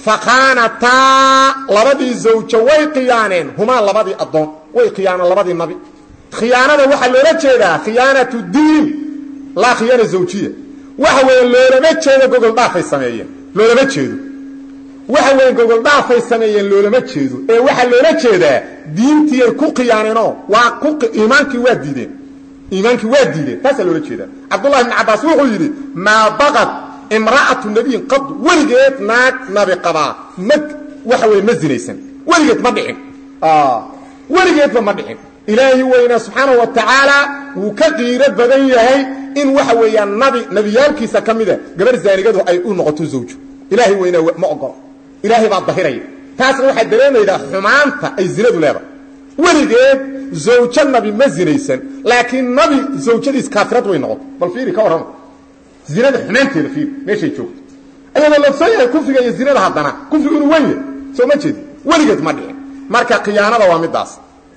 fakhaanataa labadii zawjo way khiyaaneen humaa labadii addoon way khiyaaneen labadii nabi khiyaanada waxaa loola jeedaa khiyaanatu diin laa khiyaana zawjiya waxa weeye loolama jeedo gogoldhaafay sameeyeen loolama jeedo waxa weeye gogoldhaafay sameeyeen loolama jeedo ee waxaa loola jeedaa diintiiyay ku khiyaaneenoo waa ku iimaankii waa diideen iimaankii waa diideen taasaa loola jeedaa cabdullahi ibni cabbaas wuxuu yidhi maa baqad imra'atu nabiyin qad weligeed naag nabi qabaa ma waxa weye ma zinaysan weligeed ma dhicin weligeedba ma dhicin ilaahi weynaa subxaanahu wa tacaala wuu ka qiiro badan yahay in waxa weeyaan nabi nabiyaalkiisa ka mida gabar zaanigadu ay u noqoto zawjo ilaahay weynaa ma ogolo ilaahay baa dahiraya taasna waxaa dareemaydaa xumaanta ay zinadu leedahay weligeed zawjo nabi ma zinaysan laakiin nabi zawjadiis kaafirad way noqoto bal fiiri ka warrama zinada xumaanteeda fiiri meeshay joogto ayadoo lafsan yahay kufriga iyo zinada haddana kufrigu inuu wen yahay soo ma jeedi weligeed ma dhicin marka khiyaanada waa midaas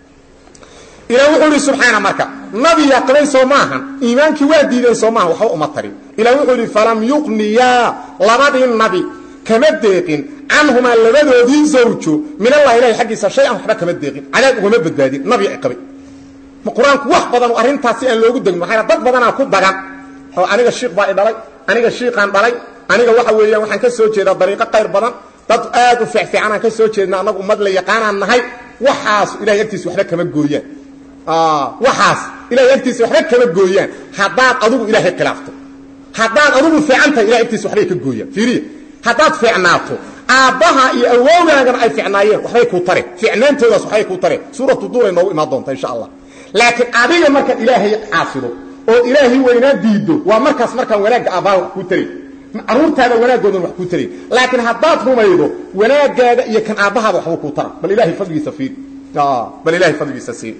ilah wuxuu idhi subxaana marka nabiya qabay soo maahan iimaankii waa diideen soo maahan waxba uma tarin ilah wuxuu idhi falam yuqniyaa labadii nabi kama deeqin canhumaa labadoodii zawjo min allah ilahi xaggiisa shay-an waxba kama deeqin cadaab ugama badbaadin nabi ay qabay qur-aanku wax badan arrintaas si aan loogu degin maxaa dad badanaa ku dagan oo aniga shiikh baa i dhalay aniga shiikaan dhalay aniga waxa weeyaan waxaan ka soo jeedaa dariiqo qayr badan dad aad u fiicfiicanaan ka soo jeedna annagu ummad la yaqaanaan nahay waxaas ilahay agtiisa waxba kama gooyaan waxaas ilahay agtiisa waxba kama gooyaan haddaad adigu ilaahay khilaafto haddaad adigu fiican tahay ilahay agtiisa waxbay ka gooyaan fiiriya haddaad fiicnaato aabbaha iyo awowgaagana ay ficnaayeen waxbay kuu tareen ficnaantoodaas waxbay kuu tareen suuratu duuray noogu imaan doonta insha allah laakiin adiga markaad ilaahay caasido oo ilaahay weynaa diiddo waa markaas markaan wanaagga aabbaha wax kuu taray caruurtaada wanaagoodan wax kuu taray laakiin haddaad rumaydo wanaagaaga iyo kan aabbahaada waxbuu kuu tara bal ilahay fadligiisa fiiri bal ilahay fadligiisa siiri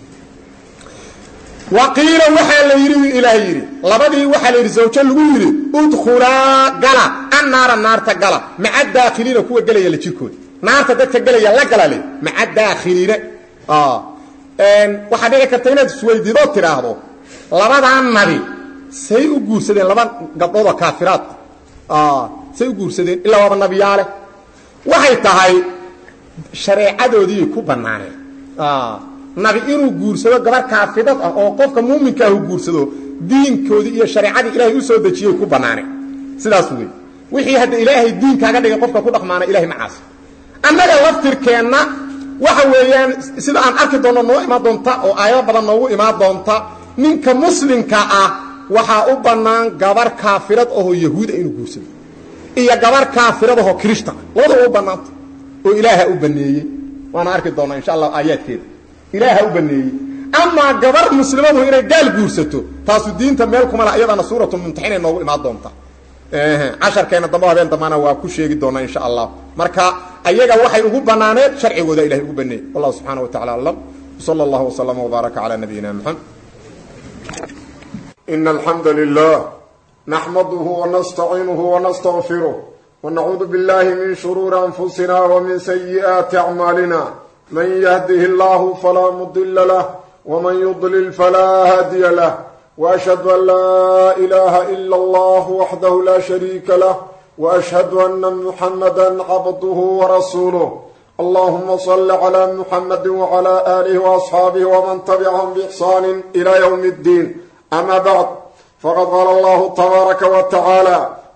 waqiila waxaa la yidhi ilaah yidhi labadii waxaa la yidhi zawjo lagu yidhi udkhulaa gala annaara naarta gala maca daakhiliina kuwa gelaya la jirkooda naarta dadka gelaya la gala le maca daakhiliina waxaa dhici karta inaad isweydiidoo tidhaahdo labadaa nabi say u guursadeen laba gabdhoodoo kaafiraad say u guursadeen ilaa waaba nabiyaale waxay tahay shareecadoodiiyay ku bannaaneen nabi inuu guursado gabar kaafidad ah oo qofka muuminkaahu guursado diinkoodii iyo shareecadii ilaahay u soo dejiyey ku bannaaneen sidaas wey wixii hadda ilaahay diinkaaga dhigay qofka ku dhaqmaana ilahay macaasi annaga laftirkeenna waxa weeyaan sida aan arki doonno noo imaan doonta oo aayado badan noogu imaan doonta ninka muslimka ah waxaa u bannaan gabar kaafirad ahoo yahuuda inuu guursado iyo gabar kaafirad ahoo kirishtan labadaba u bannaanta oo ilaaha u baneeyey waana arki doonnaa insha allah aayaadkeeda ilaaha u baneeyey amaa gabar muslimadu inay gaal guursato taasu diinta meel kuma laha iyadana suuratu mumtaxinay noogu imaan doonta casharkeena dambe habeen dambana waa ku sheegi doonaa insha allah marka ayaga waxay ugu banaaneen sharcigooda ilahay ugu baneeyey wallahu subxaana wa tacala aclam sala allahu waslama wbaaraka calaa nabiyina maxamed إن الحمد لله نحمده ونستعينه ونستغفره ونعوذ بالله من شرور أنفسنا ومن سيئات أعمالنا من يهده الله فلا مضل له ومن يضلل فلا هادي له وأشهد أن لا إله إلا الله وحده لا شريك له وأشهد أن محمدا عبده ورسوله اللهم صل على محمد وعلى آله وأصحابه ومن تبعهم بإحسان إلى يوم الدين أما بعد فقد قال الله تبارك وتعالى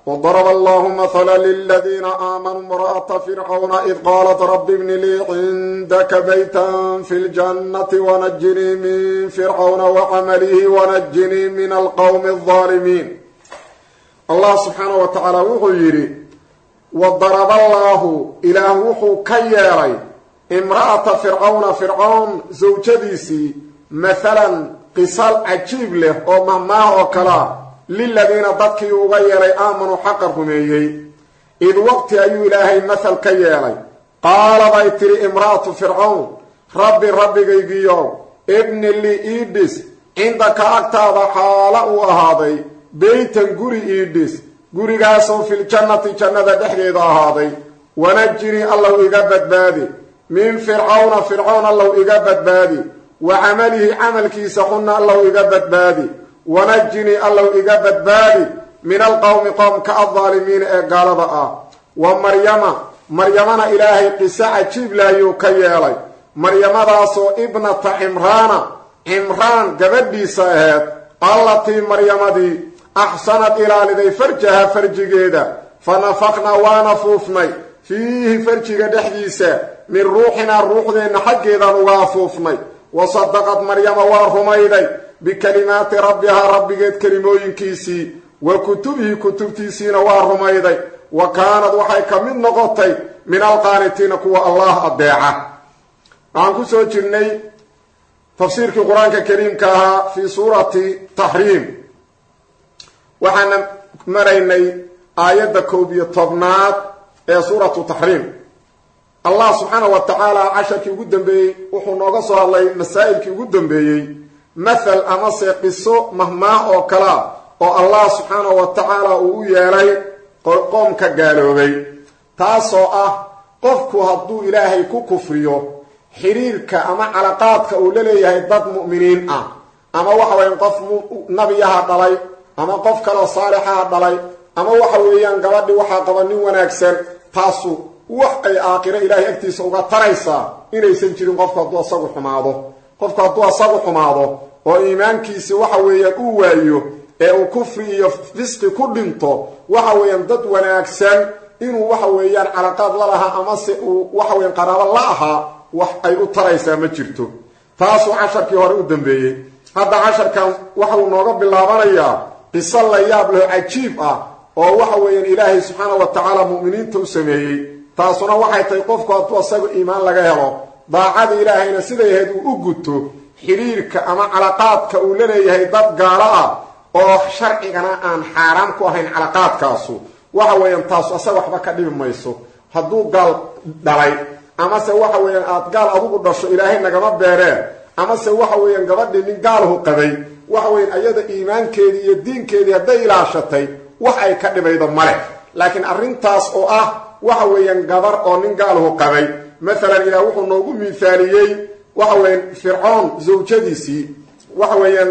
وضرب الله مثلا للذين آمنوا امرأة فرعون إذ قالت رب ابن لي عندك بيتا في الجنة ونجني من فرعون وعمله ونجني من القوم الظالمين الله سبحانه وتعالى وحو يري وضرب الله إله وحو كيالي امرأة فرعون فرعون زوجديسي مثلا قصال عجيب له أو مهماه وكلاه liladiina dadkii uga yeelay aamanuu xaqa rumeeyey id waqti ayuu ilaahay masal ka yeelay qaaladay tidhi imra'atu fircawn rabbi rabbigaygiyow ibni li iidhis cindaka agtaada xaala uu ahaaday beytan guri iidhis gurigaasoo filjannati jannada dhexdeeda ahaaday wanajinii allow iga badbaadi min fircawna fircawn allow iga badbaadi wa camalihi camalkiisa xunna allow iga badbaadi wanajinii allow iga badbaadi min alqowmi qowmka aldaalimiina ee gaalada ah wa maryama maryamana ilaahay qiso cajiib laayuu ka yeelay maryamadaasoo ibnata cimraana cimraan gabadhiisa aheed allatii maryamadii axsanad ilaaliday farjaha farjigeeda fa nafaqnaa waana fuufnay fiihi farjiga dhexdiisa min ruuxinaa ruuxdeenna xaggeedaan uga afuufnay wa sadaqad maryama waa rumayday bikalimaati rabbihaa rabbigeed kelimooyinkiisii wa kutubihi kutubtiisiina waa rumayday wa kaanad waxay ka mid noqotay min alqaanitiina kuwa allah addeeca waxaan ku soo jirnay tafsiirkii qur-aanka kariimka ahaa fii suurati taxriim waxaana maraynay aayadda koob iyo tobnaad ee suuratu taxriim allah subxaana wa tacaala casharkii ugu dambeeyey wuxuu nooga soo hadlay masaa'ilkii ugu dambeeyey mathal amase qiso mahmaah oo kalea oo allah subxaana wa tacaala uu u yeelay qoomka gaaloobay taasoo ah qofku hadduu ilaahay ku kufriyo xiriirka ama calaqaadka uu la leeyahay dad mu'miniin ah ama waxa weeyaan qof nabiyaha dhalay ama qof kaloo saalixaha dhalay ama waxa weeyaan gabadhi waxaa qaba nin wanaagsan taasu wax ay aakhiro ilaahay agtiisa uga taraysaa inaysan jirin qofku hadduu asagu xumaado qofku hadduu asagu xumaado oo iimaankiisi waxa weeyaan uu waayo ee uu kufri iyo fisqi ku dhinto waxa weeyaan dad wanaagsan inuu waxa weeyaan calaqaad la lahaa amase uu waxa weeyaan qaraabo la ahaa wax ay u taraysaa ma jirto taasuu casharkii hore u dambeeyey hadda casharkan waxauu nooga bilaabanayaa qiso la yaab leho cajiib ah oo waxa weeyaan ilaahay subxaana wa tacaala mu'miniinta u sameeyey taasuna waxay tahay qofku hadduu asaga iimaan laga helo daacada ilaahayna siday ahayd uu u guto xiriirka ama calaqaadka uu la leeyahay dad gaalo ah oo sharcigana aan xaaraam ku ahayn calaqaadkaasu waxa weeyaan taasu asaga waxba ka dhibi mayso hadduu gaal dhalay amase waxa weeyaan aad gaal adugu dhasho ilaahay nagama beereen amase waxa weeyaan gabadhii nin gaalhu qabay waxa weyan ayada iimaankeedii iyo diinkeedii hadday ilaashatay wax ay ka dhibaydo male laakiin arrintaas oo ah waxa weeyaan gabar oo nin gaalhu qabay maalan ilaah wuxuu noogu miithaaliyey waxa weeyaan fircoon zawjadiisii waxa weeyaan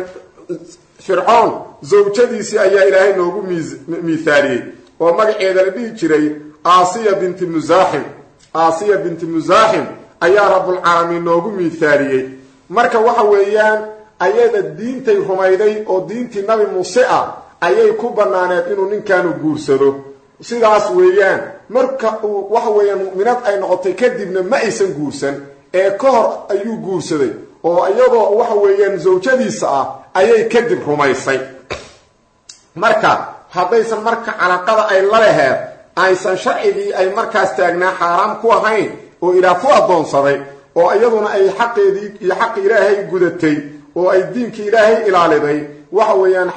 fircoon zawjadiisii ayaa ilaahay noogu miithaaliyey oo magaceeda la dhihi jiray aasiya binti musaaxim aasiya binti musaaxim ayaa rabbulcaalamiin noogu miithaaliyey marka waxa weeyaan ayada diintay rumayday oo diintii nabi muuse ah ayay ku bannaaneed inuu ninkaanu guursado sidaas weeyaan marka uu waxa weeyaan mu'minad ay noqotay kadibna ma aysan guursan ee ka hor ayuu guursaday oo iyadoo waxa weeyaan zawjadiisa ah ayay kadib rumaysay marka haddaysan marka calaqada ay la laheed aysan sharcigii ay markaas taagnaa xaaraam ku ahayn oo ilaah ku addoonsaday oo iyaduna ay xaqeedii iyo xaqi ilaahay gudatay oo ay diinkii ilaahay ilaaliday waxa weeyaan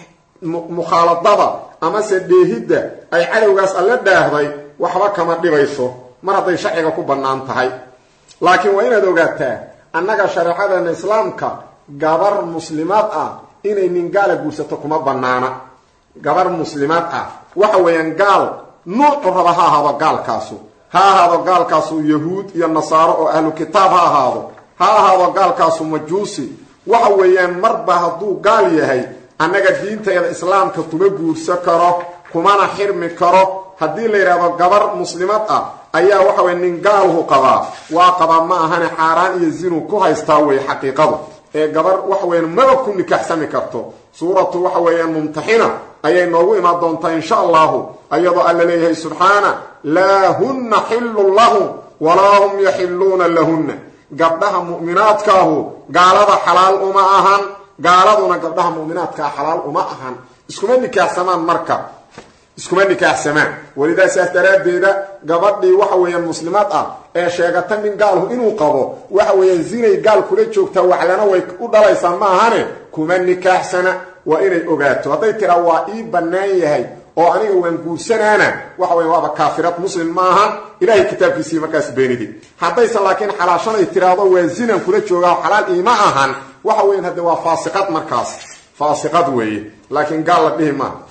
mukhaaladada amase dheehidda ay cadowgaas alla dhaahday waxba kama dhibayso mar hadday sharciga ku bannaan tahay laakiin waa inaad ogaataa annaga shareecadeena islaamka gabar muslimaad ah inay nin gaala guursato kuma bannaana gabar muslimaad ah waxa weeyaan gaal nuucu raba ha ahaado gaalkaasu ha ahaado gaalkaasu yahuud iyo nasaaro oo ahlu kitaab ha ahaado ha ahaado gaalkaasu majuusi waxa weeyaan marba hadduu gaal yahay annaga diinteeda islaamka kuma guursan karo kumana xirmi karo haddii la yidhaahdo gabar muslimad ah ayaa waxa weye nin gaalhu qabaa waa qabaa ma ahane xaaraan iyo zinu ku haystaa wey xaqiiqadu ee gabar waxa weeyaan maba ku nikaxsami karto suuratu waxa weeyaan mumtaxina ayay noogu imaan doontaa insha allahu ayadoo alla leeyahay subxaana laa hunna xillun lahum walaa hum yaxilluuna lahunna gabdhaha mu'minaadkaahu gaalada xalaal uma ahan gaaladuna gabdhaha mu'minaadkaa xalaal uma ahan iskuma nikaaxsamaan marka iskuma nikaaxsamaan welidaa saas daraaddeeda gabadhii waxa weeyaan muslimaad ah ee sheegata nin gaalhu inuu qabo waxa weeyaan zinay gaal kula joogtaa waxlana way u dhalaysaa ma ahane kuma nikaaxsana waa inay ogaato hadday tiraa waa ii bannaan yahay oo aniga waan guursanaana waxa weya waaba kaafirad muslim ma ahan ilahay kitaabkiisii markaas beenidi haddaysan laakiin xalaashanay tiraahdo waa zinan kula joogaa xalaal iima ahan waxa weyan hadde waa faasiqad markaas faasiqad weeye laakiin gaal la dhihi maaha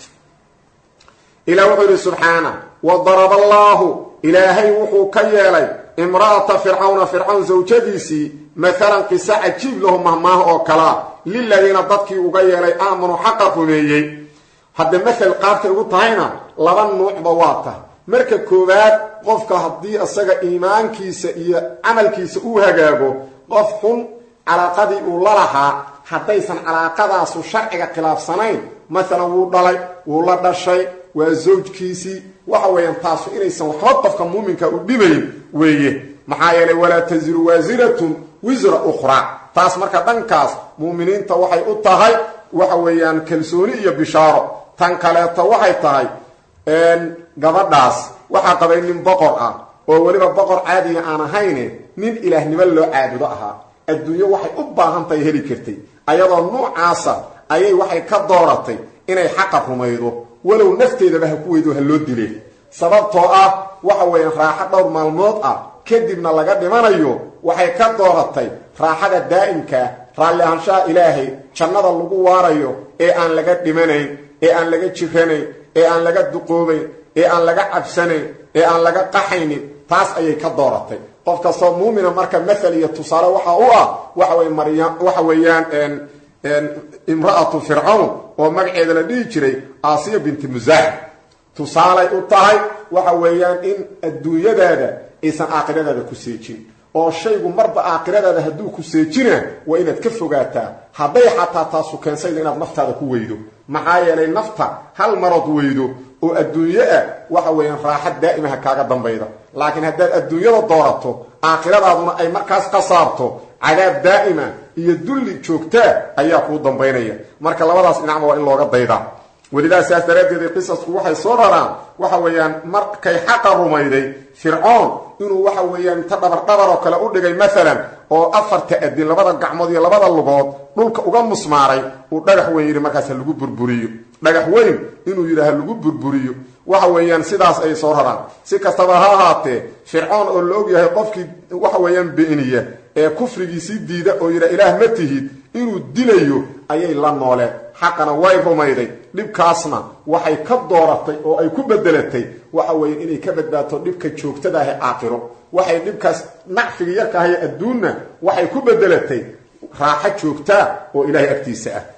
ilah wuxuu yidhi subxaana wa daraba allaahu ilaahay wuxuu ka yeelay imra'ata fircawna fircawn sawjadiisii maalan qiso cajiib lahu mahmaah oo kalaa liladiina dadkii uga yeelay aamanuu xaqa rumeeyey hadde mathal qaabtay ugu tahayna laba nuucba waa tah marka koowaad qofka haddii isaga iimaankiisa iyo camalkiisa uu hagaago qof xun calaaqadii uu la lahaa haddaysan calaaqadaasu sharciga khilaafsanayn maalan wuu dhalay wuu la dhashay waa zawjkiisii waxa weeyaan taasu inaysan waxba qofka muuminka u dhibayn weeye maxaa yeelay walaa tasiru waasiratun wisra ukhraa taas marka dhankaas muuminiinta waxay u tahay waxa weeyaan kalsooni iyo bishaaro tan kaleeto waxay tahay gabadhaas waxaa qabay nin boqor ah oo weliba boqor caadiga aan ahayne nin ilaahnimo loo caabudo ahaa adduunyo waxay u baahan tahay heli kartay ayadoo nuucaasa ayay waxay ka dooratay inay xaqa rumaydo walow nafteedaba ha ku weydo ha loo dile sababtoo ah waxa weeyaan raaxo dhowr maalmood ah kadibna laga dhimanayo waxay ka dooratay raaxada daa'imkaa raalli ahaanshaha ilaahay jannada lagu waarayo ee aan laga dhimanayn ee aan laga jiranayn ee aan laga duqoobayn ee aan laga cabsanayn ee aan laga qaxaynin taas ayay ka dooratay qof kastoo muumina marka mathal iyo tusaale waxa u ah waxa wey marya waxa weeyaan imra'atu fircawn oo magaceeda la dhihi jiray aasiya binti musaaxib tusaalay u tahay waxa weeyaan in adduunyadaada aysan aakhiradaada ku seejin oo shaygu marba aakhiradaada hadduu ku seejina waa inaad ka fogaataa hadday xataa taasu keensayda inaad naftaada ku weydo maxaa yeelay nafta hal marood weydo oo adduunyo ah waxa weeyaan raaxad daa'imaha kaaga dambayda laakiin haddaad adduunyada doorato aakhiradaaduna ay markaas qasaabto cadaab daa'ima iyo dulli joogtaa ayaa kuu dambaynaya marka labadaas dhinacba waa in looga daydaa welidaa saas daraaddeed qisasku waxay soo raraan waxa weeyaan markay xaqa rumayday fircoon inuu waxa weeyaan inta dhabardhabar oo kale u dhigay maalan oo afarta adin labada gacmood iyo labada lugood dhulka uga musmaaray uu dhagax weyn yidhi markaas ha lagu burburiyo dhagax weyn inuu yidhi ha lagu burburiyo waxa weeyaan sidaas ay soo raraan si kastaba ha ahaatee fircoon oo la og yahay qofkii waxa weeyaan beeniya ee kufrigiisii diida oo yidha ilaah ma tihid inuu dilayo ayay la nooleen xaqana way rumayday dhibkaasna waxay ka dooratay oo ay ku bedelatay waxa weeye inay ka badbaato dhibka joogtada ah ee aakhiro waxay dhibkaas nacfiga yarka ahaye adduunna waxay ku bedelatay raaxo joogtaa oo ilaahay agtiisa ah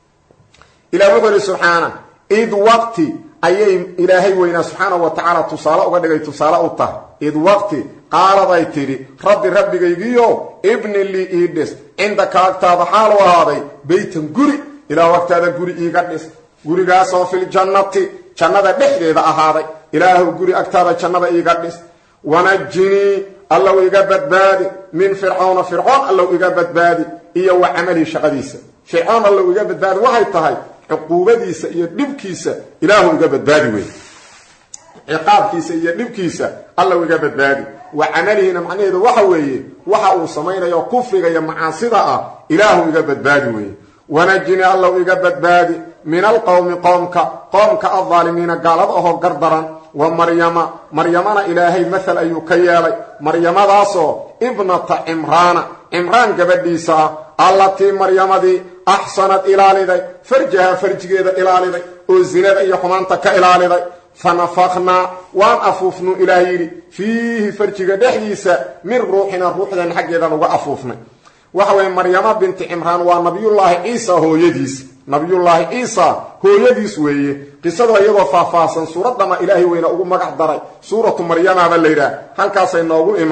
ilah wuxuu ihi subxaana id waqti ayay ilaahay weynaa subxaanahu wa tacaala tusaale uga dhigay tusaale u tahay id waqti qaaladay tidhi rabbi rabbigaygiyo ibni lii ii dhis cindaka agtaada xaalu ahaaday beytan guri ilaah agtaada guri iiga dhis gurigaasoo filjannati jannada dhexdeeda ahaaday ilaahu guri agtaada jannada iiga dhis wanajinii allow iga badbaadi min fircawna fircoon allow iga badbaadi iyo wa camalihi shaqadiisa fircoon allow iga badbaadi waxay tahay cuquubadiisa iyo dhibkiisa ilaahu iga badbaadi wey ciqaabkiisa iyo dhibkiisa allow iga badbaadi wa camalihina macnaheedu waxa weeye waxa uu samaynayo kufriga iyo macaasida ah ilaahu iga badbaadi weeye wanajini allow iga badbaadi min alqowmi qoomka qoomka aldaalimiina gaalada ahoo gardaran wa maryama maryamana ilaahay mathal ayuu ka yeelay maryamadaasoo ibnata cimraana cimraan gabadhiisa ah allatii maryamadii axsanad ilaaliday farjaha farjigeeda ilaaliday oo zinada iyo xumaanta ka ilaaliday fanafaknaa waan afuufnu ilaah yidhi fiihi farjiga dhexdiisa min ruuxina ruuxdan xaggeedan uga afuufnay waxa weeye maryama binti cimraan waa nabiyullaahi ciisa hooyadiis nabiyullaahi ciisa hooyadiis weeye qisada iyadoo faahfaahsan suuraddama ilaahay weyna ugu magac daray suuratu maryamaba la yidhaah halkaasay noogu imaan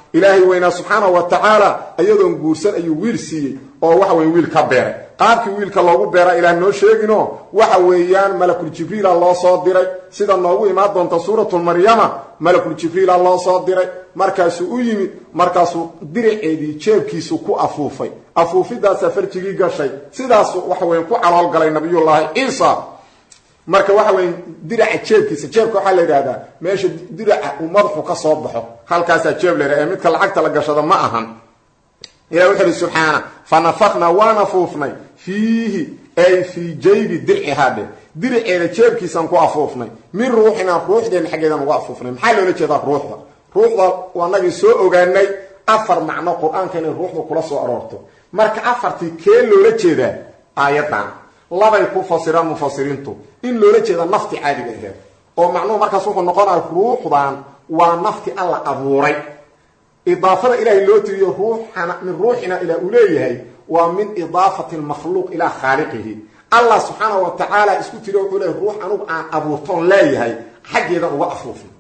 ilaahay weynaa subxaanahu wa tacaala iyadoon guursan ayuu wiil siiyey oo waxa weye wiil ka beeray qaabkii wiilka loogu beera ilaah noo sheegino waxa weeyaan malakul jibriila loo soo diray sida noogu imaan doonta suuratu maryama malakul jibriila loo soo diray markaasuu u yimid markaasuu diriceedii jeebkiisu ku afuufay afuufidaasaa farjigii gashay sidaasu waxa weya ku calool galay nabiyullaahi ciisa marka waxa weya diraca jeebkiisa jeebka waxaa la yidhahdaa meesha diraca uu madaxu ka soo baxo halkaasaa jeeb la yidhaha ee midka lacagta la gashada ma ahan ilah wuxu uhi subxaana fa nafaknaa waan afuufnay fiihi ay fii jaybi dircihaa dhe diriceeda jeebkiisaan ku afuufnay min ruuxinaa ruuxdeenna xaggeedaan uga afuufnay maxaa loola jeedaa ruuxda ruuxda waanagii soo ogaanay afar macno qur-aanka inay ruuxda kula soo aroorto marka afartii kee loola jeedaa aayadan labay ku fasiraan mufasiriintu in loola jeeda nafti caadiga aheed oo macnuhu markaas wuxuu noqonaya ruuxdan waa nafti alla abuuray idaafada ilaahay loo tiriyo ruuxana min ruuxina ilaa uu leeyahay waa min idaafati lmakhluuq ilaa khaaliqihi allah subxaanahu wa tacaala isku tiri wuxuu leeyahy ruux anugu aan abuurtoon leeyahay xaggeedan uga afuufin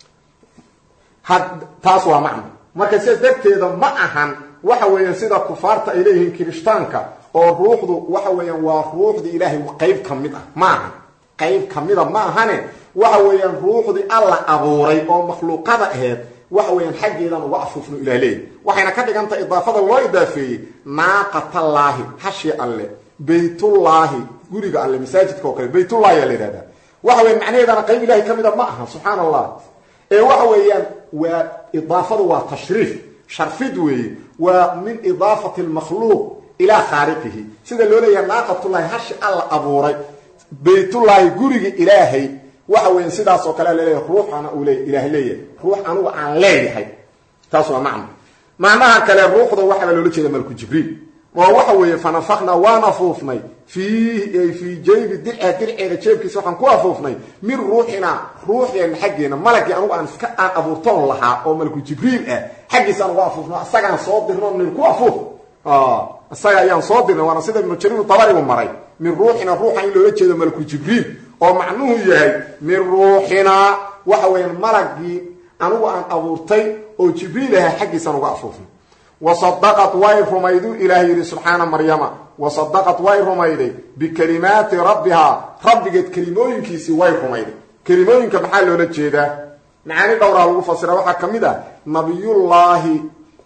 taas waa macno marka sidaas darteeda ma ahan waxa weeyaan sida kufaarta ay leeyihiin kirishtaanka oo ruuxdu waxa weeyaan waa ruuxdii ilaahay qayb ka mid ah ma ahan qayb ka mida ma ahane waxa weeyaan ruuxdii alla abuuray oo makhluuqada aheed waxa weeyaan xaggeedan uga afuufno ilah leeyahy waxayna ka dhigantaha idaafada loo idaafeeyey naaqatallaahi hashi alle baytullaahi guriga alle masaajidka oo kale baytullahi aa la yidhahdaa waxa weyan macnaheedana qayb ilahay ka mida ma aha subxaana allah ee waxa weeyaan waa idaafadu waa tashriif sharfid weeye waa min idaafati lmakhluuq ilaa khaaliqihi sida loo leeyahay naaqatullaahi hashi alla abuuray baytullaahi guriga ilaahay waxa weya sidaas oo kale laleeyahay ruuxana uu le ilaah leeyahay ruux anugu aan leeyahay taas waa macno macnaha kale ruuxda waxaaba loola jeeda malku jibriil oo waxa weeye fanafaknaa waan afuufnay fiihi ay fii jaybi dirca dirceeda jeebkiisa waxaan ku afuufnay min ruuxinaa ruuxdeenna xaggeena malagii anugu aan iska aan abuurtoon lahaa oo malku jibriil ah xaggiisa aan uga afuufno isagaan soo dirno nin ku afuuf isaga ayaan soo dirnay waana sida ibnu jariir dabarigu maray min ruuxina ruuxa in loola jeedo malku jibriil oo macnuhu yahay min ruuxinaa waxa weeyaan malagii anigu aan abuurtay oo jibriil aha xaggiisaan uga afuufnay wasadaqad way rumaydu ilaah yidhi subxaana maryama wasadaqad way rumayday bikalimaati rabbihaa rabbigeed kelimooyinkiisii way rumayday kelimooyinka maxaa loola jeedaa macaani dhowraa lagu fasira waxaa ka mid ah nabiyullaahi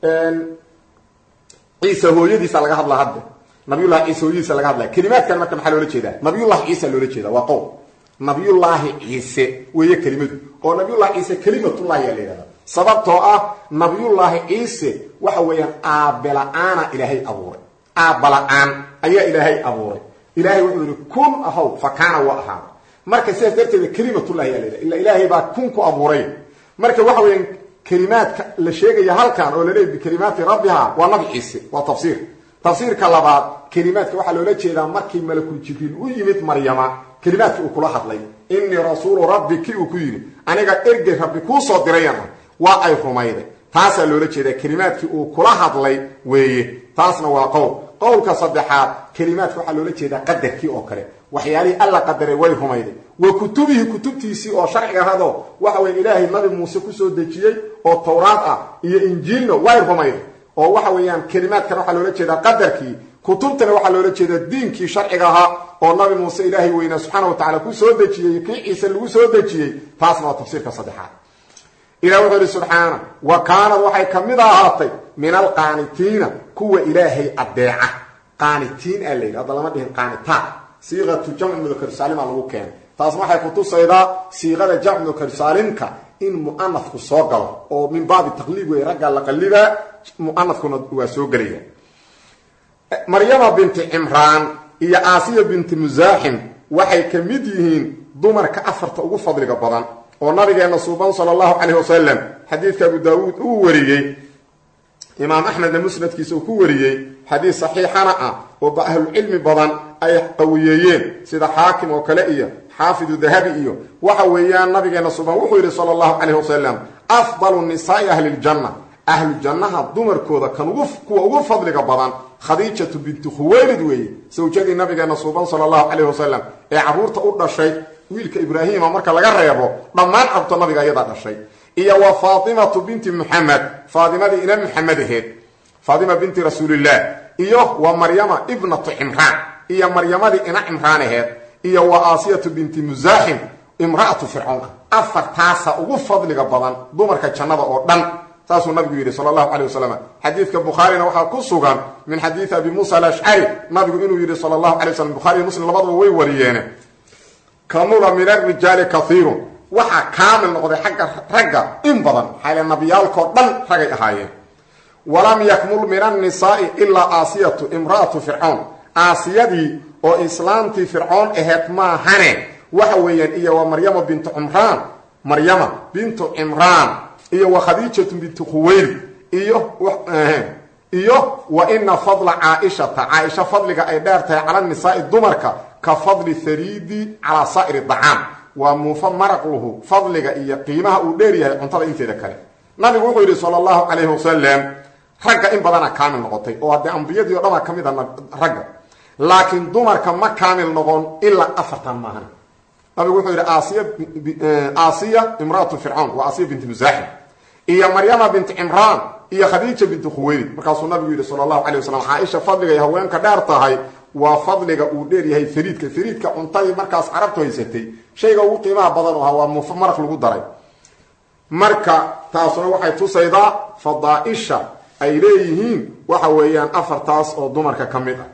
ciisa hooyadiisa laga hadla hadda nabiyullahi ciise hooyadiisa laga hadlaya kelimaadkan marka maxaa loola jeedaa nabiyullahi ciisa loola jeeda waa qowl nabiyullaahi ciise weeye kelimadu oo nabiyullahi ciise kelimatullahi ayaa la yidhahda sababtoo ah nabiyullaahi ciise waxa weeyaan aabela-aana ilaahay abuuray aabala-aan ayaa ilaahay abuuray ilaahay wuxuu yihi kun ahow fa kaana waa ahaada marka sidaas darteeda kelimatullahi ayaa la yidhahda illa ilaahay baa kun ku abuuray marka waxa weeyaan kelimaadka la sheegaya halkan oo laleeyahy bikalimaati rabbiha waa nabi ciise waa tafsiir tafsiirka labaad kelimaadka waxaa loola jeedaa markii malakul jibriil u yimid maryama kelimaadkii uu kula hadlay innii rasuulu rabbi ki uu ku yidhi aniga ergey rabbi kuu soo dirayana waa ay rumayday taasaa loola jeedaa kelimaadkii uu kula hadlay weeye taasna waa qowl qowlka saddexaad kelimaadka waxaa loola jeedaa qadarkii oo kale waxyaalihii alla qadaray way rumayday wa kutubihi kutubtiisii oo sharciga ahadoo waxa weye ilaahay nabi muuse kusoo dejiyey oo towraad ah iyo injiilna way rumayday oo waxa weeyaan kelimaadkan waxaa loola jeedaa qadarkii kutubtana waxaa loola jeedaa diinkii sharciga ahaa oo nabi muuse ilaahay weynaa subxaana wa tacala ku soo dejiyey kii ciise lagu soo dejiyey taasna waa tafsiirka saddexaad ilah wuxuu ihi subxaana wa kaanad waxay ka mid ahaatay min alqaanitiina kuwa ilaahay adeeca qaanitiin aa la yidhi hadda lama dhihin qaanitaan siiqatu jamcu mudakarusaalima lagu keenay taasna waxay kutusaydaa siiqada jamcu mudakarusaalimka in mu'anafku soo galo oo min baabi taqliib wey raggaa la qallibaa mu'anafkuna waa soo gelaya maryama binti cimraan iyo aasiya binti musaaxim waxay ka mid yihiin dumarka afarta ugu fadliga badan oo nabigeena suuban sala allahu calayh wasalam xadiidka abu daawuud uu wariyey imaam axmedna musnadkiisa uu ku wariyey xadiis saxiixana ah oo ba ahlucilmi badan ay qawiyeeyeen sida xaakim oo kale iyo xaafidu dahabi iyo waxa weeyaan nabigeena suuban wuxuu yidhi sala allahu calayh wasalam afdalu nisaai ahli ljanna ahlu jannaha dumarkooda kan ugu kuwa ugu fadliga badan khadiijatu binti khuwaylid weeye sawjadii nabigeena suuban sala allahu calayh wasalam ee carruurta u dhashay wiilka ibraahima marka laga reebo dhammaan cabto nabiga ayadaa dhashay iyo wa faatimatu binti muxamed faatimadii ina muxamed aheed faatima binti rasuulillaah iyo wa maryama ibnatu cimraan iyo maryamadii ina cimraan aheed iyo wa aasiyatu binti musaaxim imra'atu fircoon afartaasa ugu fadliga badan dumarka jannada oo dhan saasuu nabigu yidhi sal allahu calay wasalam xadiidka bukhaarina waxaa ku sugan min xadiidi abi muusa alashcari nabigu inuu yidhi sal allahu alay waslam bukhari iyo muslim labadaba way wariyeene kamula min arijaali kaiirun waxaa kaamil noqday xagga ragga in badan xayle nabiyaalkao dhan ragay ahaayeen walam yakmul min annisaai ilaa aasiyatu imra'atu fircoon aasiyadii oo islaamtii fircoon aheed maahane waxa weeyaan iyo wa maryama bintu cimraan maryama bintu cimraan iyo wa khadiijatu bintu khuweyli iyo iyo wa ina fadla caaishata caaisha fadliga ay dheer tahay cala nisaai dumarka ka fadli hariidi calaa saa'iri dacaam waa muufo maraqluhu fadliga iyo qiimaha uu dheer yahay cuntada inteeda kale nabigu wuxuu yidhi sala allahu calayhi wasalam ragga in badana kaamil noqotay oo haddee ambiyadii o dhan baa ka mid a ragga laakiin dumarka ma kaamil noqon ilaa afartan maahan nabigu wuxuu yidhi aasiya aasiya imraatu fircawn waa aasiya binti musaaxim iyo maryama binti cimraan iyo khadiija binti khuweylid markaasuu nabigu yidhi sala allahu calay wasalam caaisha fadliga ay haweenka dheer tahay waa fadliga uu dheer yahay fariidka fariidka cuntadii markaas carabtu haysatay shayga ugu qiimaha badan ahaa waa muufo maraq lagu daray marka taasuna waxay tusaydaa fadaaisha ay leeyihiin waxa weeyaan afartaas oo dumarka ka mid ah